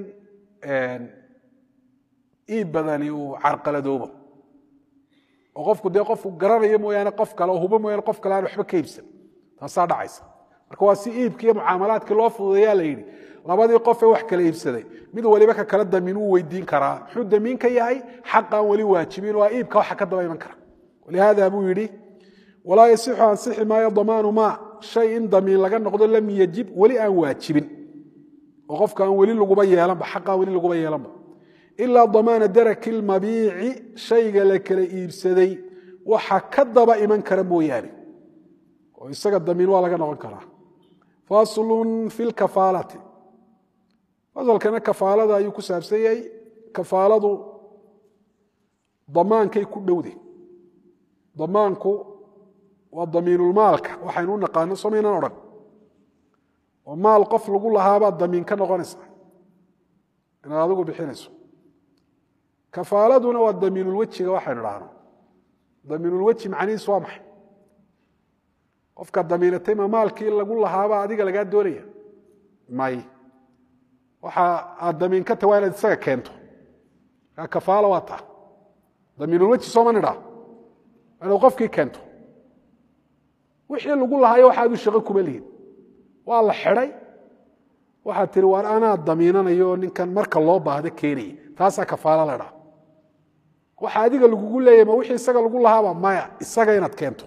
iib badani uu carqaladoobo oo qofku dee qofku garanayo mooyaane qof kale oo hubo mooyaane qof kale aan waxba ka iibsan taasaa dhacaysa marka waa si iibkii iyo mucaamalaadkii loo fududeeyaa la yidhi labadii qofee wax kala iibsaday mid waliba ka kale damiin uu weydiin karaa muxuu damiin ka yahay xaqaan weli waajibin waa iibka waxa ka daba iman kara walihaada buu yidhi walaa yasixu ansixi maayo damaanu maa shay in damiin laga noqdo lam yajib weli aan waajibin oo qofka aan weli laguba yeelanba xaqaan weli laguba yeelanba ilaa damaana daraki lmabiici shayga la kala iibsaday waxa ka daba iman kara mooyaane oo isaga damiin waa laga noqon karaa faslun fi lkafaalati fasalkana kafaalada ayuu ku saabsan yahay kafaaladu damaankay ku dhowde damaanku waa damiinulmaalka waxaynu u naqaano somaynan odhan oo maal qof lagu lahaabaad damiin ka noqonaysa inaad adigu bixinayso kafaaladuna waa damiinulwejiga waxaynu dhahno damiinulweji macnihiisu waa maxay qofka damiinatay ma maalkii lagu lahaaba adiga lagaa doonaya may waxa aad damiin ka tahay waa inaad isaga keento kaa kafaala waa taa damiinulweji sooma nidhaa inaad qofkii keento wixii lagu lahaayo waxaadu shaqo kuma lihin waa la xidhay waxaad tihi waar anaa damiinanayo oo ninkan marka loo baahdo keenaya taasaa kafaala la dhaa waxa adiga lagugu leeyahy ma wixii isaga lagu lahaaba maya isaga inaad keento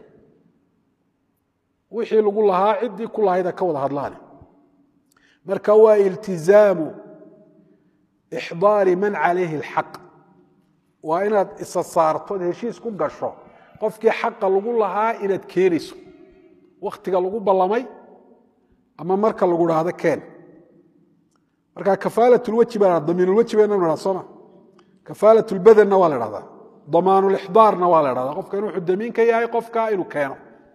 wixii lagu lahaa ciddii ku lahayda ka wada hadlaane marka waa iltizaamu ixdaari man calayhi alxaq waa inaad isa saartood heshiis ku gasho qofkii xaqa lagu lahaa inaad keenayso wakhtiga lagu ballamay ama marka lagu dhaahdo keen marka kafaalatulweji baa damiinulweji baynu idhahda sooma kafaalatulbadanna waa la dhahdaa damaanulixdaarna waa la dhahdaa qofka inuu damiin ka yahay qofka inuu keeno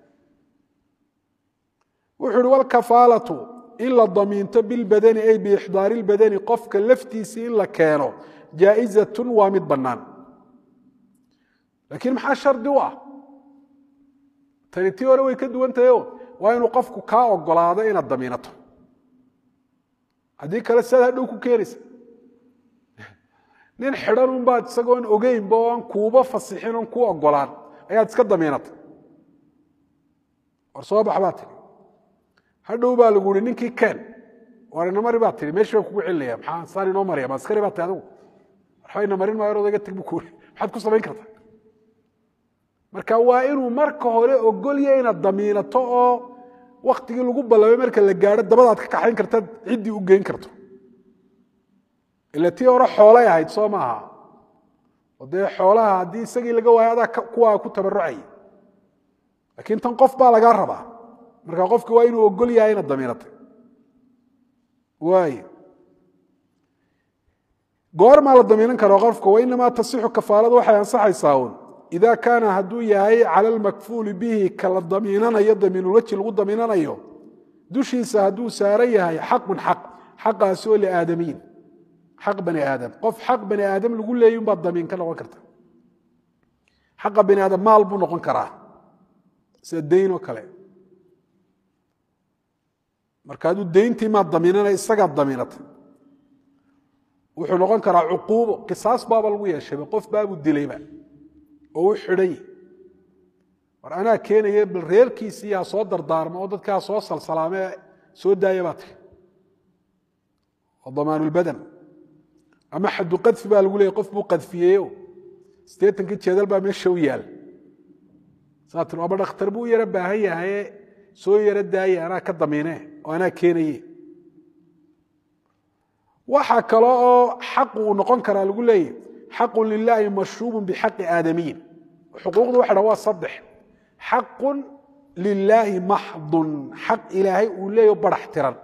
wuxuu uhi walkafaalatu in la damiinto bilbadani ay biixdaari lbadani qofka laftiisii in la keeno jaa'izatun waa mid bannaan laakiin maxaa shardi u ah tani tii hore way ka duwan tahayo waa inuu qofku kaa ogolaado inaad damiinato haddii kale sidaad hadhow ku keenaysa nin xidhan unbaad isagoon ogeynba oo aan kuuba fasixin oon kuu ogolaan ayaad iska damiinatay war soo bax baa tihi hadhow baa lagu yihi ninkii keen war ina mari baa tihi meeshii baa kugu celinaya maxaa saan inoo maraya ma askari baa tihi adigu waxba ina marin maayo odayga tag buu ku yiri maxaad ku samayn kartaa marka waa inuu marka hore ogolya inaad damiinato oo waktigii lagu ballamay marka la gaadho dabadaad ka kaxayn karta ciddii u geyn karto ila tii hore xoolay ahayd soo maaha oo dee xoolaha haddii isagii laga waayo adaa kuwaa ku tabarucaya laakiin tan qof baa lagaa rabaa marka qofki waa inuu ogol yahay inaad damiinatay waay goormaa la damiinan karo qofka wainamaa tasixu kafaaladu waxay ansaxaysaa un ida kaana hadduu yahay cala almakfuuli bihi kala damiinanayo damiinulweji lagu damiinanayo dushiisa hadduu saaran yahay xaqun xaq xaqaasi oo liaadamiyin xaq bani aadam qof xaq bani aadam lagu leeyay unbaad damiin ka noqon karta xaqa bani aadam maal buu noqon karaa sida dayn oo kale marka hadduu dayntii maad damiinana isagaad damiinatay wuxuu noqon karaa cuquubo qisaas baaba lagu yeeshayba qof baabuu dilayba oo u xidhay war anaa keenaya bal reerkiisii ha soo dardaarmo oo dadkaa soo salsalaamee soo daaya baa tiri oo damaanulbadan ama xaddu qadfi baa lagu leeyay qof buu qadfiyeeyo siddeetankii jeedal baa meesha u yaal saa tir aba dhakhtar buu u yaro baahan yahaye soo yaro daaye anaa ka damiine oo anaa keenaye waxaa kale oo xaqu uu noqon karaa lagu leeyahy xaqun lilaahi mashruubun bixaqi aadamiyin xuquuqdu waxa dha waa saddex xaqun lilaahi maxdun xaq ilaahay uu leeyaho barax tiran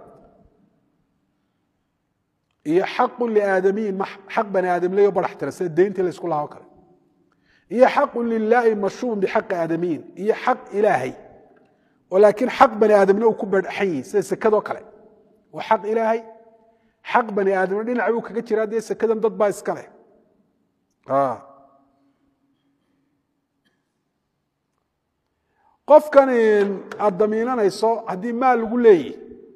iyo xaqun liaadamiyin xaq bani aadam leeyaho barax tiran sida deyntii la ysku lahaa o kale iyo xaqun lilaahi mashruubun bixaqi aadamiyin iyo xaq ilaahay oo laakiin xaq bani aadamna uu ku badhaxan yihi sida sekadoo kale waa xaq ilaahay xaq bani aadamna dhinac buu kaga jiraa dee sekadan dad baa iska leh qofkan aad damiinanayso haddii maal lagu leeyahy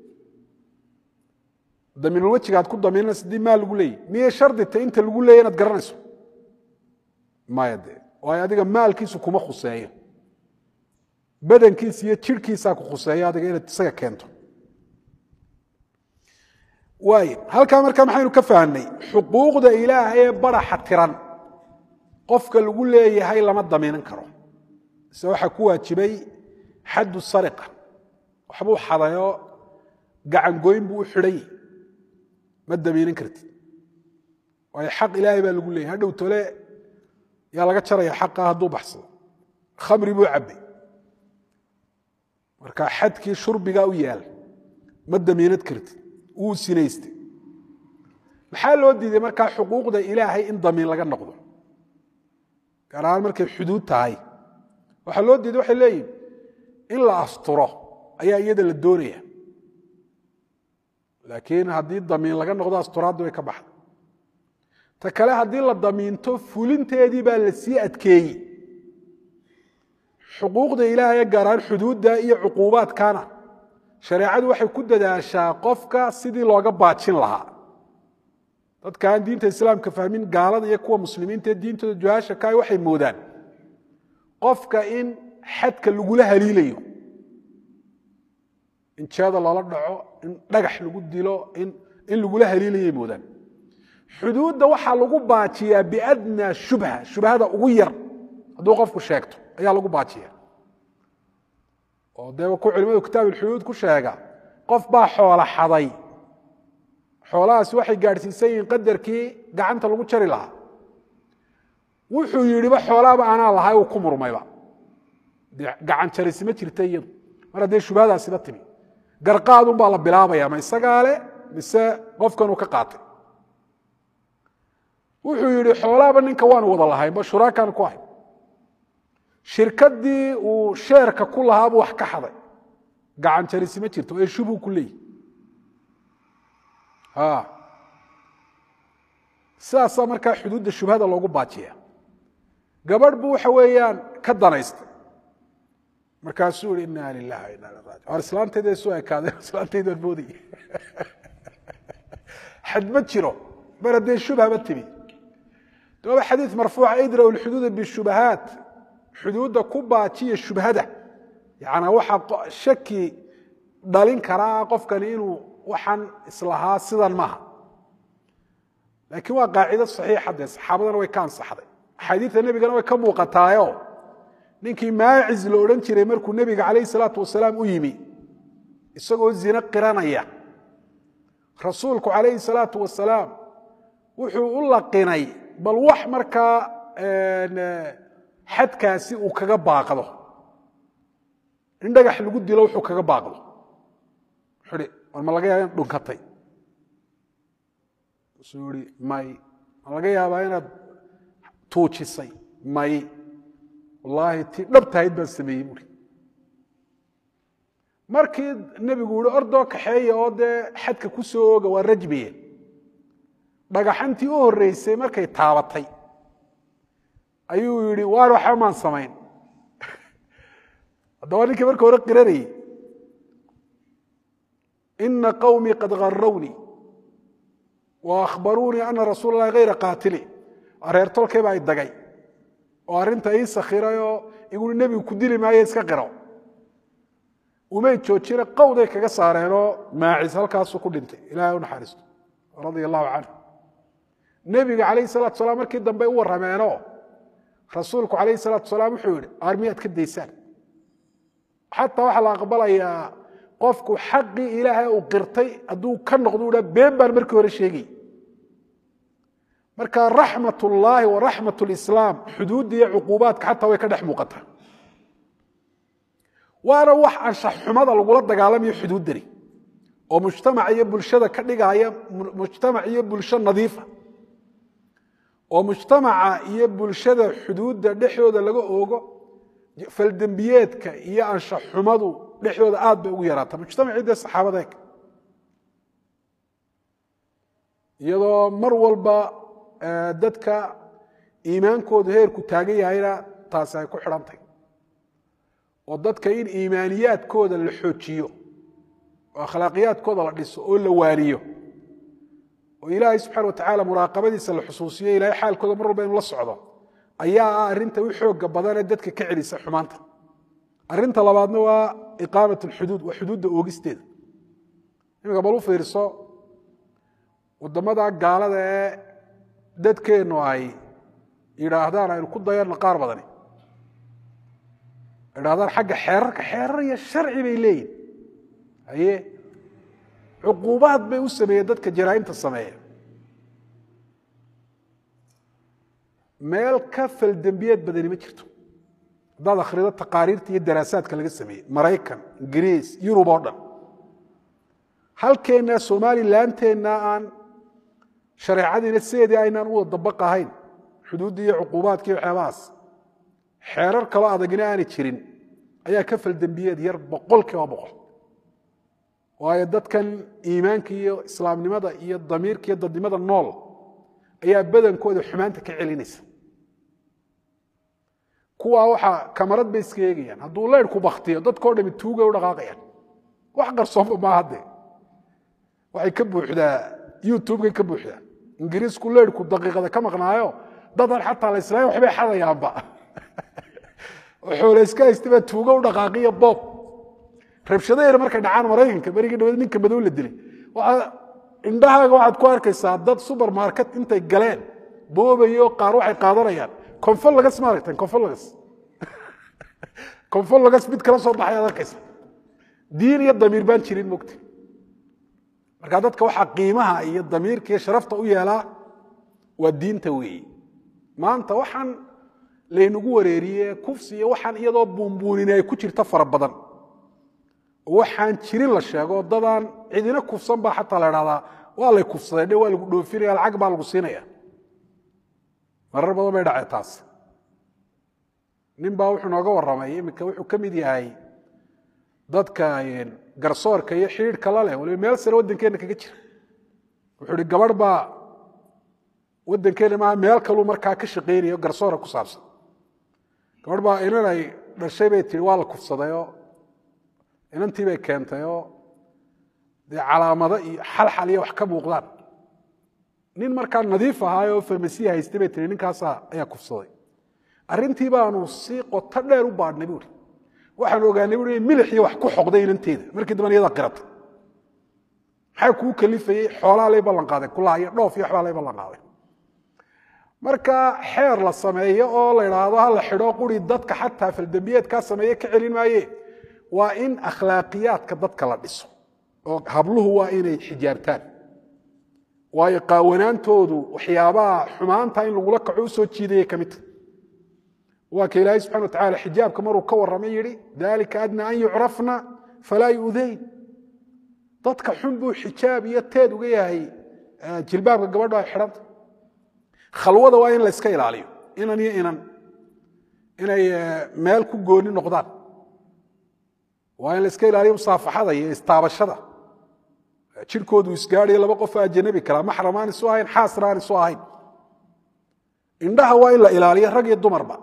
damiinulwejiga aad ku damiinanayso haddii maal lagu leeyahy miyay shardita inta lagu leeyay inaad garanayso maya dee waayo adiga maalkiisu kuma khuseeyo badankiisa iyo jirhkiisaa ku khuseeyo adiga inaad isaga keento waay halkaa markaa maxaynu ka fahnay xuquuqda ilaahay ee baraxa tiran qofka lagu leeyahay lama damiinan karo ise waxaa ku waajibay xaddu sariqa waxbuu xadayoo gacangoyn buu u xidhay ma damiinan kartid waayo xaq ilaahay baa lagu leeyahy hadhow tole yaa laga jaraya xaqa hadduu baxsado khamri buu cabbay marka xadkii shurbigaa u yaal ma damiinad kartid wuu sinaystay maxaa loo diiday markaa xuquuqda ilaahay in damiin laga noqdo gaar ahaan markay xuduud tahay waxaa loo diiday waxay leeyihin in la asturo ayaa iyada la doonaya laakiin haddii damiin laga noqdo asturaaddi way ka baxda ta kale haddii la damiinto fulinteedii baa la sii adkeeyey xuquuqda ilaahay gaar ahaan xuduudda iyo cuquubaadkana shareecadu waxay ku dadaashaa qofka sidii looga baajin lahaa dadka aan diinta islaamka fahmin gaalada iyo kuwa muslimiinta ee diintooda juhaasha kaay waxay moodaan qofka in xadka lagula haliilayo in jeeda loola dhaco in dhagax lagu dilo in lagula haliilayay moodaan xuduudda waxaa lagu baajiyaa biadnaa shubha shubhada ugu yar hadduu qofku sheegto ayaa lagu baajiya oo dee ku culimadu kitaab ulxuduud ku sheega qof baa xoola xaday xoolahaasi waxay gaadhsiisan yihiin qadarkii gacanta lagu jari lahaa wuxuu yidhiba xoolaaba anaa lahay uu ku murmayba dee gacan jarisi ma jirta iyadu mar haddee shubhadaasiba timi garqaadun baa la bilaabaya ma isagaa le mise qofkanuu ka qaatay wuxuu yidhi xoolaaba ninka waanu wada lahaynba shuraakaan ku ahay shirkadii uu sheerka ku lahaabuu wax ka xaday gacan jarisi ma jirto ee shubuu ku leeyihi sidaasaa markaa xuduudda shubhada loogu baajiya gabadh buu waxa weeyaan ka danaystay markaasuu yihi ina lilah wa ina ilaihi rajiun war islaantayda isu ekaadeen islaantayda waan moodaya xad ma jiro mar haddee shubhaba timi daba xadiid marfuuca idraw lxuduuda bishubahaat xuduudda ku baajiya shubhada yacnaa waxaa shaki dhalin karaa qofkani inuu waxaan islahaa sidan maaha laakiin waa qaacido saxiixa dee saxaabadana way ka ansaxday axaadiidta nebigana way ka muuqataayo ninkii maacis la odhan jiray markuu nebiga calayh salaatu wasalaam u yimi isagoo zine qiranaya rasuulku calayhi salaatu wasalaam wuxuu u laqinay bal wax markaa xadkaasi uu kaga baaqdo in dhagax lagu dilo wuxuu kaga baaqdo wuxuu hi war ma laga yaaba inaad dhunkatay suu ihi may ma laga yaabaa inaad tuujisay may wallaahi tii dhabtahayd baan sameeyey buuri markii nebigu yihi ordoo kaxeeya oo dee xadka ku soo ooga waa rajmiye dhagaxantii u horreysay markay taabatay ayuu yidhi waan waxba maan samayn haddaba ninkii marka hore qiranayey ina qawmii qad garawnii wa akhbaruunii ana rasuul allahi hayra qaatili reer tolkay baa i dagay oo arrinta ii sakhiray oo igui nebigu ku dili maayo iska qiro umay joojina qawday kaga saareenoo maacis halkaasuu ku dhintay ilahay u naxariisto radia allahu canhu nebiga calayhi salatu salaam markii dambe u warrameenoo rasuulku calayhi salaatu salaam wuxuu yihi armiyaad ka daysaan xataa waxaa la aqbalayaa qofku xaqii ilaahay uu qirtay hadduu ka noqdo u dha been baan markii hore sheegay marka raxmat ullaahi wa raxmat lislaam xuduudda iyo cuquubaadka xataa way ka dhex muuqataa waana wax anshax xumada lagula dagaalamayo xuduuddani oo mujtamac iyo bulshada ka dhigaya mujtamac iyo bulsho nadiifa oo mujtamaca iyo bulshada xuduudda dhexdooda laga oogo faldembiyeedka iyo anshax xumadu dhexdooda aad bay ugu yaraata mujtamacii dee saxaabada eg iyadoo mar walba dadka iimaankoodu heerku taagan yahayna taasi ay ku xidhantahy oo dadka in iimaaniyaadkooda la xoojiyo oo akhlaaqiyaadkooda la dhiso oo la waaniyo oo ilaahay subxana watacala muraaqabadiisa la xusuusiyo ilahay xaalkooda mar walba inu la socdo ayaa ah arrinta u xooga badanee dadka ka celisa xumaanta arrinta labaadna waa iqaamat alxuduud waa xuduudda oogisteeda iminka bal u fiirso waddamada gaalada ee dadkeennu ay yidhaahdaan aynu ku dayanno qaar badani yidhahdaan xagga xeerarka xeerar iyo sharci bay leeyihin haye cuquubaad bay u sameeyeen dadka jaraa'imta sameeya meel ka faldembiyeed badani ma jirto haddaad akhrido taqaariirta iyo daraasaadka laga sameeyey maraykan ingiriis yurub oo dhan halkeenna somalilandteenna aan shareecadiina sideedii aynaan u wada dabaq ahayn xuduuddii iyo cuquubaadka iyo waxyaabahaas xeerar kaloo adagina aanay jirin ayaa ka faldembiyeed yar boqol kiiba boqol waayo dadkan iimaanka iyo islaamnimada iyo damiirka iyo dadnimada nool ayaa badankooda xumaanta ka celinaysa kuwaa waxaa kamarad bay iska eegayaan hadduu leyrhku baktiyo dadkao dhami tuugay u dhaqaaqayaan wax qarsoonba maaha dee waxay ka buuxdaa youtubekay ka buuxdaa ingiriisku leyrhku daqiiqada ka maqnaayo dadan xataa la islaam waxbay xadayaanba xoole iska haysta baa tuugo u dhaqaaqiyo boob rabshado yar markay dhacaan maraykanka berigii dhaweed ninka madow la dilay waxaa indhahaaga waxaad ku arkaysaa dad supermarket intay galeen boobayo qaar waxay qaadanayaan confolagas ma aragteen confolagas confolagas mid kala soo baxay aad arkaysa diin iyo damiir baan jirin mogta marka dadka waxaa qiimaha iyo damiirka iyo sharafta u yeelaa waa diinta weeye maanta waxaan laynagu wareeriye kufsi iyo waxaan iyadoo buunbuunin ay ku jirta fara badan waxaan jirin la sheego dadaan cidina kufsan baa xataa la dhahdaa waa lay kufsadeen waa lagu dhoofinaya lacag baa lagu siinaya marar badan bay dhacee taas nin baa wuxuu nooga warramay iminka wuxuu ka mid yahay dadka garsoorka iyo xidhiidhka la leh waliba meel sare waddankeenna kaga jira wuxuu ihi gabadh baa waddankeenna maaha meel kaluu markaa ka shaqaynayo garsoora ku saabsan gabadh baa inan ay dhashay bay tihi waa la kufsadayoo inantii bay keentay oo dee calaamado iyo xalxal iyo wax ka muuqdaan nin markaa nadiif ahaay oo farmasiya haystay bay tiri ninkaasa ayaa kufsaday arrintii baanu si qoto dheer u baadhnay buuri waxaanu ogaanay buuri in milixii wax ku xoqday inanteeda markii damban iyada qiratay maxaa kuu kalifayey xoolaa lay ballan qaaday kulaha iyo dhoof iyo waxbaa lay ballan qaaday marka xeer la sameeyo oo la idhaahdo ha la xidho quri dadka xataa faldembiyeedkaa sameeye ka celin maaye waa in akhlaaqiyaadka dadka la dhiso oo habluhu waa inay xijaabtaan waayo qaawanaantoodu waxyaabaha xumaanta in lagula kaco u soo jiidayay ka midta waa ka ilaahay subxana wa tacala xijaabka maruu ka warramay yidhi dalika adna an yucrafna falaa yu'dayn dadka xun buu xijaab iyo teed uga yahay jilbaabka gabadho ay xidhanta khalwada waa in la iska ilaaliyo inan iyo inan inay meel ku gooni noqdaan waa in la iska ilaaliyo musaafaxada iyo istaabashada jirkoodu isgaadhayo laba qofoo ajanabi karaa maxram aan isu ahayn xaasna aan isu ahayn indhaha waa in la ilaaliyo rag iyo dumarba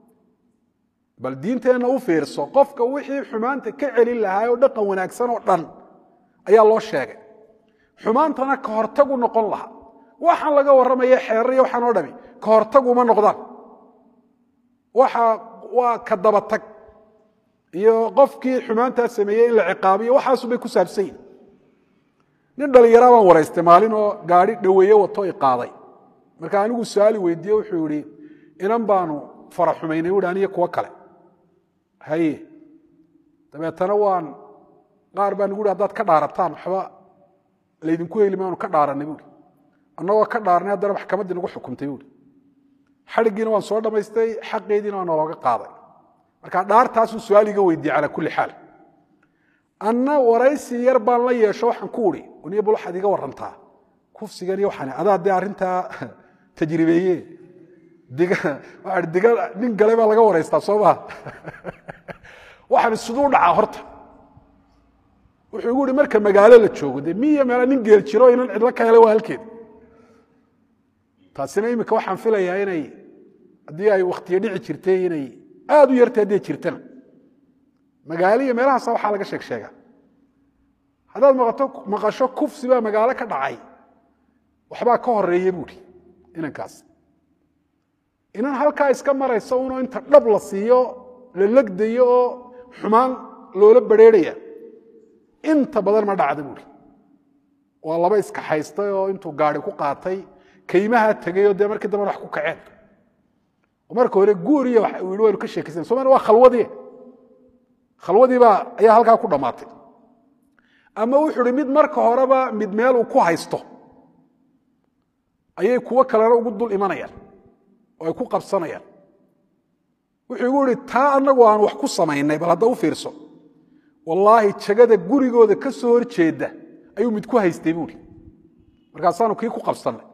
bal diinteenna u fiirso qofka wixii xumaanta ka celin lahaa oo dhaqan wanaagsan oo dhan ayaa loo sheegay xumaantana ka hortagu noqon lahaa waxaan laga warramaya xeerar iyo waxaan oo dhami ka hortaguma noqdaan waxa waa ka dabatag iyo qofkii xumaantaa sameeyey in la ciqaabiyo waxaasubay ku saabsan yihin nin dhallinyaraa baan waraystay maalin oo gaari dhoweeye wato i qaaday marka anigu su-aali weydiiye wuxuu yihi inan baanu fara xumaynay wuhi aniyo kuwo kale haye dabeetana waan qaar baa nagu hi haddaad ka dhaarataan waxba laydinku heli maanu ka dhaaranay buuri annagoo ka dhaarnay haddana maxkamaddii nagu xukumtay buuri xadhiggiina waan soo dhammaystay xaqeediina waa nalooga qaaday marka dhaartaasuu su-aal iga weydiiyey calaa kulli xaal anna waraysi yar baan la yeesho waxaan ku uri niyo bal waxaad iga warantaa kufsigan iyo waxaan adaa dee arrintaa tajribeeye diga waxaan diga nin gale baa laga waraystaa soo maha waxaan siduu dhacaa horta wuxuu igu ihi marka magaalo la joogo dee miya meela nin geel jiro inan cidlo ka hele waa halkeed taasina iminka waxaan filayaa inay haddii ay wakhtiyo dhici jirtay inay aada u yartay hadday jirtana magaalo iyo meelahaasa waxaa laga sheeg sheega haddaad maqato maqasho kufsi baa magaalo ka dhacay waxbaa ka horeeya buuri inankaas inan halkaa iska maraysa unoo inta dhab la siiyo la legdayo oo xumaan loola badrheerhaya inta badan ma dhacda buuri waa laba iska haystay oo intuu gaari ku qaatay kaymaha tegayoo dee markii damban wax ku kaceen marka hore guuriya uu yihi waynu ka sheekaysan somalia waa khalwadii khalwadiibaa ayaa halkaa ku dhammaatay ama wuxuu ihi mid marka horeba mid meel uu ku haysto ayay kuwo kalena ugu dul imanayaan oo ay ku qabsanayaan wuxuu igu ihi taa annagu aan wax ku samaynay bal hadda u fiirso wallaahi jagada gurigooda ka soo hor jeeda ayuu mid ku haystay buuri markaasaanu kii ku qabsannay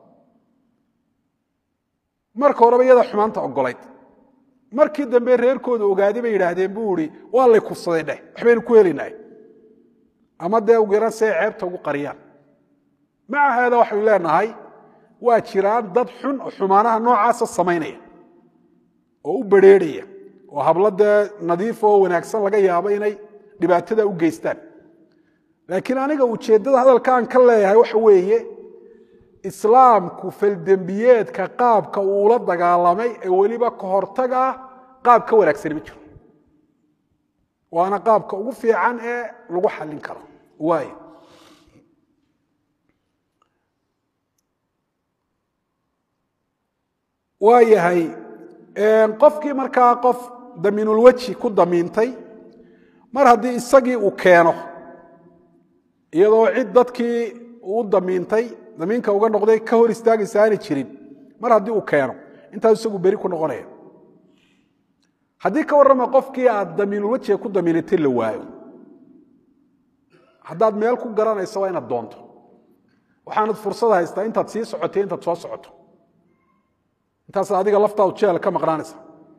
marka horeba iyada xumaanta ogolayd markii dambe reerkooda ogaaday bay yidhaahdeen buu ihi waa lay kufsaday dheh waxbaynu ku helinay ama dee ugu yaran si ay ceebta ugu qariyaan maca haada waxaynu leenahay waa jiraan dad xun oo xumaanaha noocaasa samaynaya oo u badrheerhaya oo hablo dee nadiif oo wanaagsan laga yaabo inay dhibaatada u geystaan laakiin aniga ujeeddada hadalka aan ka leeyahay waxa weeye islaamku faldembiyeedka qaabka uula dagaalamay ee weliba ka hortag ah qaab ka wanaagsani ma jiro waana qaabka ugu fiican ee lagu xallin karo waayo waa yahay qofkii markaa qof damiinulweji ku damiintay mar haddii isagii uu keeno iyadoo cid dadkii uu damiintay damiinka uga noqday ka hor istaagaysa aanay jirin mar haddii uu keeno intaas isagu beri ku noqonaya haddii ka warrama qofkii aad damiinulwejiga ku damiinatay la waayo haddaad meel ku garanayso waa inaad doonto waxaanad fursad haystaa intaad sii socotay intaad soo socoto intaas adiga laftaadu jeel ka maqnaanaysa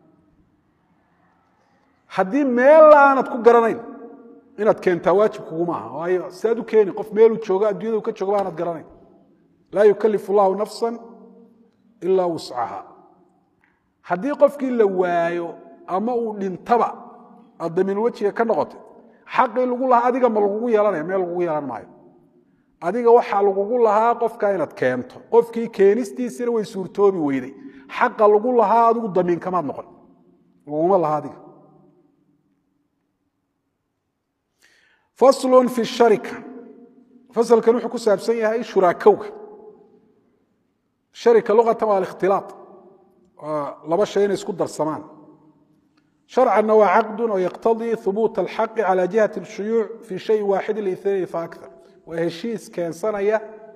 haddii meel aanad ku garanayn inaad keentaa waajib kuguma aha waayo siaad u keeni qof meeluu joogo addunyadu ka joogo aanad garanayn laa yukalifu llahu nafsan ilaa wuscaha haddii qofkii la waayo ama uu dhintaba aad damiinulwejiga ka noqotay xaqii lagu lahaa adiga ma lagugu yeelanaya meel lagugu yeelan maayo adiga waxaa lagugu lahaa qofka inaad keento qofkii keenistiisina way suurtoobi weyday xaqa lagu lahaa adigu damiinkamaad noqon laguma laha adiga faslu fi sharika fasalkan wuxuu ku saabsan yahay shuraakowga sharika luqatan waa alikhtilaaط waa laba shay inay isku darsamaan sharcanna waa caqdu oo yaqtadii hubuuta alxaqi cala jihati اshuyuuc fi shayin waaxidi liثnayn faakar waa heshiis keensanaya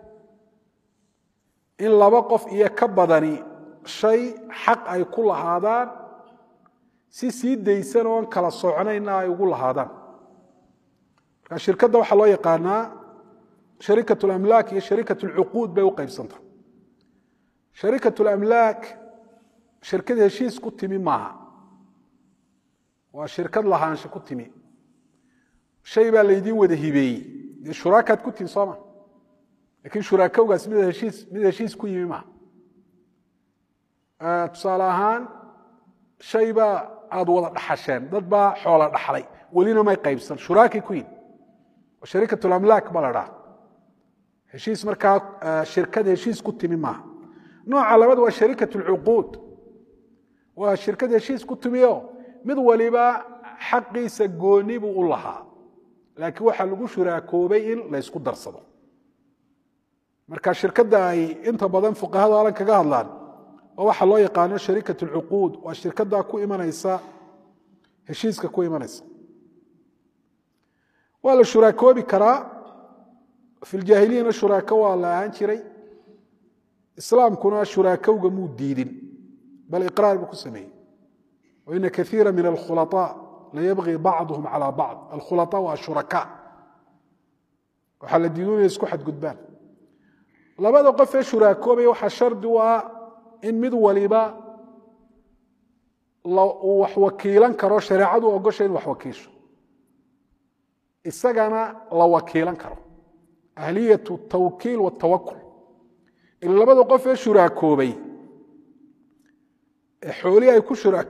in laba qof iyo ka badani shay xaq ay ku lahaadaan si sii daysan oon kala socnayna ay ugu lahaadaan marka shirkadda waxaa loo yaqaanaa sharikat اlamlaak iyo sharikat اlcuquud bay u qaybsanta sharikat اlamlaak shirkad heshiis ku timi maaha waa shirkad lahaansha ku timi shay baa laydiin wada hibeeyey dee shuraakaad ku timi sooma lakin shuraakowgaas mid heshiis mid heshiis ku yimi maaha tusaale ahaan shay baa aada wada dhaxasheen dad baa xoola dhaxlay welina may qaybsan shuraakay ku yihin sharikat lamlaak baa la dhaha heshiis markaa shirkad heshiis ku timi maaha nooca labaad waa sharikat lcuquud waa shirkad heshiis ku timiyo mid waliba xaqiisa gooni buu u lahaa laakiin waxaa lagu shuraakoobay in laysku darsado marka shirkadda ay inta badan fuqahadu alan kaga hadlaan oo waxaa loo yaqaano sharikat alcuquud waa shirkaddaa ku imanaysa heshiiska ku imanaysa waa la shuraakoobi karaa fi ljaahiliyana shuraako waa la ahaan jiray islaamkuna shuraakowga muu diidin bal iqraar buu ku sameeyey waina kaiira min alkhulaطaa layabغi bacduhum calى bacd alkhulaطaa waa ashuraka waxaa la diidu inay isku xadgudbaan labada qof ee shuraakoobaya waxaa shardi u ah in mid waliba uu wax wakiilan karo shareecadu ogosha in wax wakiisho isagana la wakiilan karo ahliyat tawkiil watawakul in labada qof ee shuraakoobay ee xoolihii ay ku shura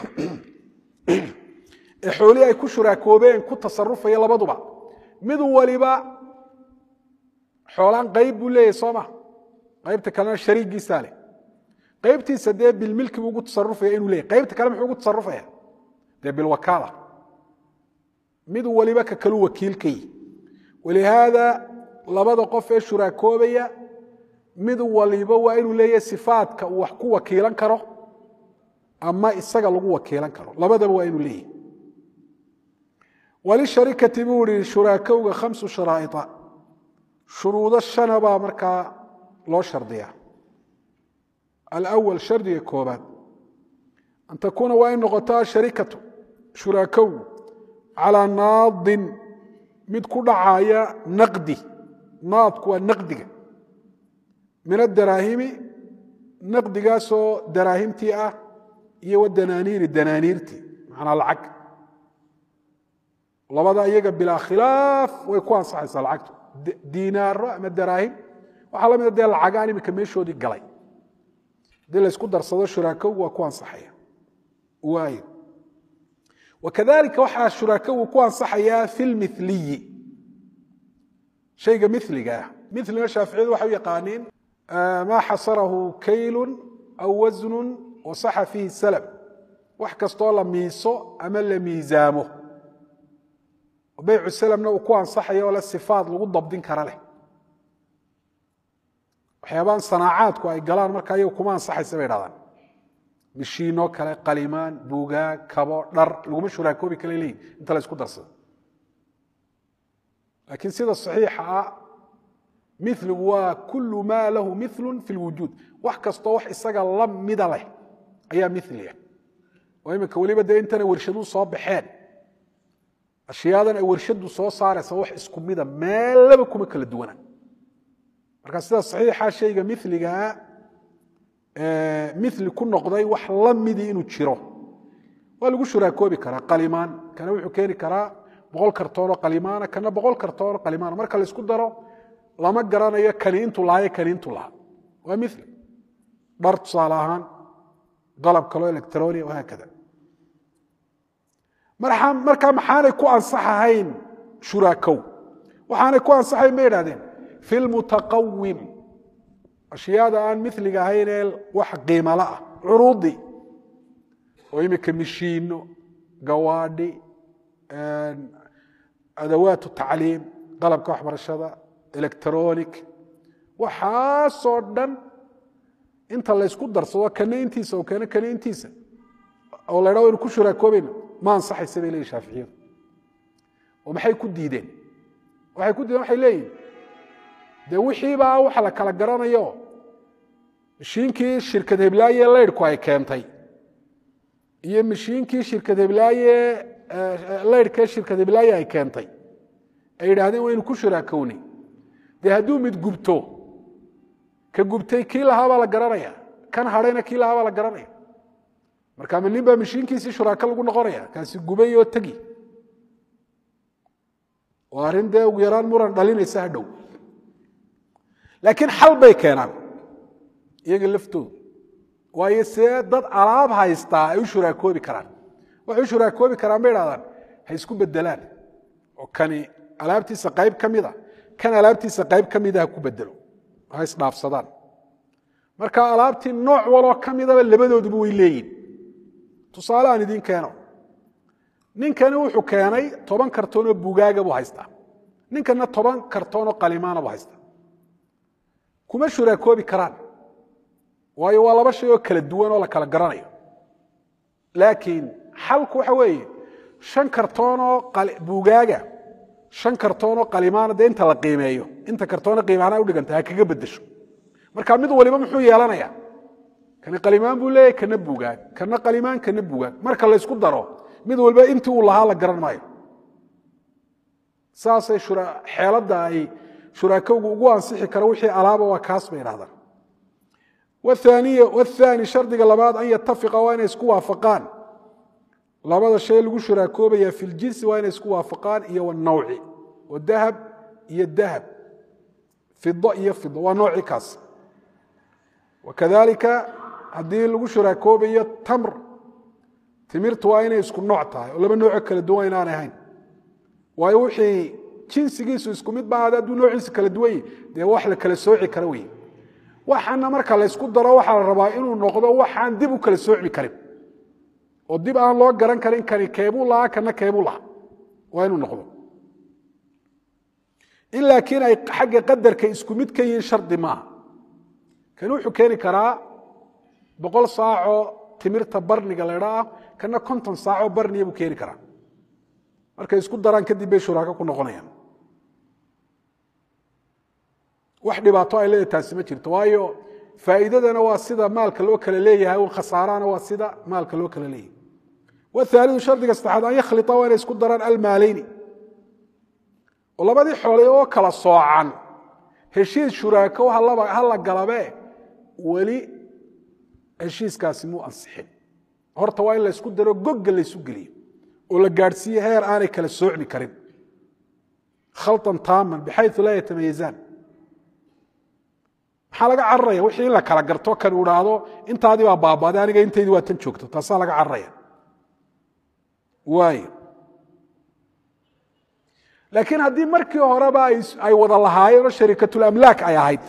ee xoolihii ay ku shuraakoobeen ku tasarufaya labaduba mid waliba xoolaan qayb buu leeyahy soo ma qaybta kalena shariigiisaa leh qaybtiisa dee bilmilki buu ugu tasarufaya inuu leeyahy qaybta kale muxuu ugu tasarufaya dee bilwakaala mid waliba ka kalu wakiilkay walihaada labada qof ee shuraakoobaya mid waliba waa inuu leeyahay sifaadka uu wax ku wakiilan karo ama isaga lagu wakiilan karo labadaba waa inuu leeyahay walisharikati buu ihi shuraakowga khamsu sharaa'ia shuruudo shana baa markaa loo shardiyaa alawal shardiga koobaad an takuuna waa in noqoto asharikatu shuraakowgu calaa naadin mid ku dhacaya naqdi naadku waa naqdiga min adaraahimi naqdigaasoo daraahimtii ah iyo wadanaaniiri danaaniirtii macnaa lacag labada iyaga bilaa khilaaf way ku ansaxaysaa lacagtu diinaaro ama daraahim waxaa la mida dee lacagaan iminka meeshoodii galay haddii laysku darsado shuraakowgu waa ku ansaxaya waayo wakadalika waxaa shuraakowu ku ansaxayaa fi lmiliyi shayga miliga ah milina shaaficiyadu waxay u yaqaaniin maa xasarahu kaylun aw wasnun wasaxa fiihi salab wax kastoo la miiso ama la miisaamo baycu salamna uu ku ansaxayo oo le sifaad lagu dabdin kara leh waxyaabaan sanaacaadku ay galaan marka ayagu kuma ansaxaysa bay dhahdaan mishiinoo kale qalimaan buugaag kabo dhar laguma shuraakoobi kale leeyihin inta la isku darsado laakiin sida saxiixa ah miligu waa kulu maa lahu milun fi lwujuud wax kastoo wax isaga la mida leh ayaa miliya oo iminka weliba dee intana warshaduu soo baxeen ashyaadan ay warshadu soo saaraysa wax isku mida meellaba kuma kala duwana marka sida saxiixa shayga miligaa mili ku noqday wax la midii inuu jiro waa lagu shuraakoobi karaa qalimaan kana wuxuu keeni karaa boqol kartoonoo qalimaana kana boqol kartoonoo qalimaana marka laysku daro lama garanayo kani intuu lahayo kani intuu lahaa waa mili dhar tusaale ahaan qalab kaloo electronia wahaakada markaa maxaanay ku ansaxahayn shuraakow waxaanay ku ansaxayn bay idhahdeen fi lmutaqawim ashyaada aan miliga ahayn ee wax qiimala ah curuudi oo imika mishiino gawaadhi adawaat tacliim qalabka waxbarashada electronic waxaasoo dhan inta laysku darsado kana intiisa oo keena kana intiisa oo la ydha waynu ku shuraakoobayna ma ansaxaysa bay leeyihin shaaficiyadu oo maxay ku diideen waxay ku diideen waxay leeyihin dee wixiibaa waxa la kala garanayo mashiinkii shirkad heblaaye laydhku ay keentay iyo mashiinkii shirkad heblaaye laydhkee shirkad heblaaye ay keentay ay yidhaahdeen waynu ku shuraakownay dee hadduu mid gubto ka gubtay kii lahaabaa la garanaya kan hadhayna kii lahaabaa la garanaya marka ma nin baa mashiinkiisii shuraako lagu noqonaya kaasi gubay oo tegi oo arrin dee ugu yaraan muran dhalinaysa hadhow laakiin xal bay keenaan iyaga laftoodu waayo see dad alaab haystaa ay u shuraakoobi karaan waxay u shuraakoobi karaan bay idhahdaan ha isku bedelaan oo kani alaabtiisa qayb ka mida kan alaabtiisa qayb ka mida ha ku bedelo ha isdhaafsadaan marka alaabtii nooc waloo ka midaba labadooduba way leeyihin tusaale aan idiin keeno ninkani wuxuu keenay toban kartoonoo bugaaga buu haystaa ninkana toban kartoonoo qalimaana buu haystaa kuma shuraakoobi karaan waayo waa laba shay oo kala duwan oo la kala garanayo laakiin xalku waxa weeye shan kartoonoo bugaaga shan kartoonoo qalimaana dee inta la qiimeeyo inta kartoona qiimaana udhiganta ha kaga bedesho marka mid waliba muxuu yeelanaya kana qalimaan buu leeyahy kana bugaag kana qalimaan kana bugaag marka laysku daro mid waliba intii uu lahaa la garan maayo saasay xeeladda ay shuraakowgu ugu ansixi karo wixii alaaba waa kaas bay idhahdaan wathani shardiga labaad an yatafiqa waa inay isku waafaqaan labada shay lagu shuraakoobaya fi ljinsi waa inay isku waafaqaan iyo wanawci oo dahab iyo dahab fido iyo fido waa noocii kaas wakadalika haddii lagu shuraakoobayo tamr timirtu waa inay isku nooc tahay oo laba nooco kala duwan inaanay ahayn waayo wixii jinsigiisu isku mid ba hadduu noociisa kala duwan yahi dee wax la kala sooci kara wey waxaana marka laysku daro waxaa la rabaa inuu noqdo waxaan dib u kala soocmi karin oo dib aan loo garan karin kani keebuu lahaa kana keebuu lahaa waa inuu noqdo in laakiin ay xagga qadarka isku mid ka yihiin shardi maaha kani wuxuu keeni karaa boqol saacoo timirta barniga laydha ah kana konton saacoo barniya buu keeni karaa markay isku daraan kadib bay shuraako ku noqonayaan wax dhibaato ay leedahay taasi ma jirto waayo faa'iidadana waa sida maalka loo kala leeyahay un khasaarana waa sida maalka loo kala leeyahay wahaalidu shardiga saddexaad an yakhlita waa inay isku daraan almaaleyni oo labadii xoolay oo kala soocan heshiis shuraako ha la galabe weli heshiiskaasi muu ansixin horta waa in la ysku daro gogga laysu geliyo oo la gaadhsiiye heer aanay kala soocmi karin khalطan taaman bixayu laa yatamayazaan maxaa laga cararaya wixii in la kala garto kan u dhaahdo intaadii baa baabaaday aniga intaydi waa tan joogto taasaa laga cararaya waay laakiin haddii markii horeba ay wada lahaayeen oo sharikatulamlaak ay ahayd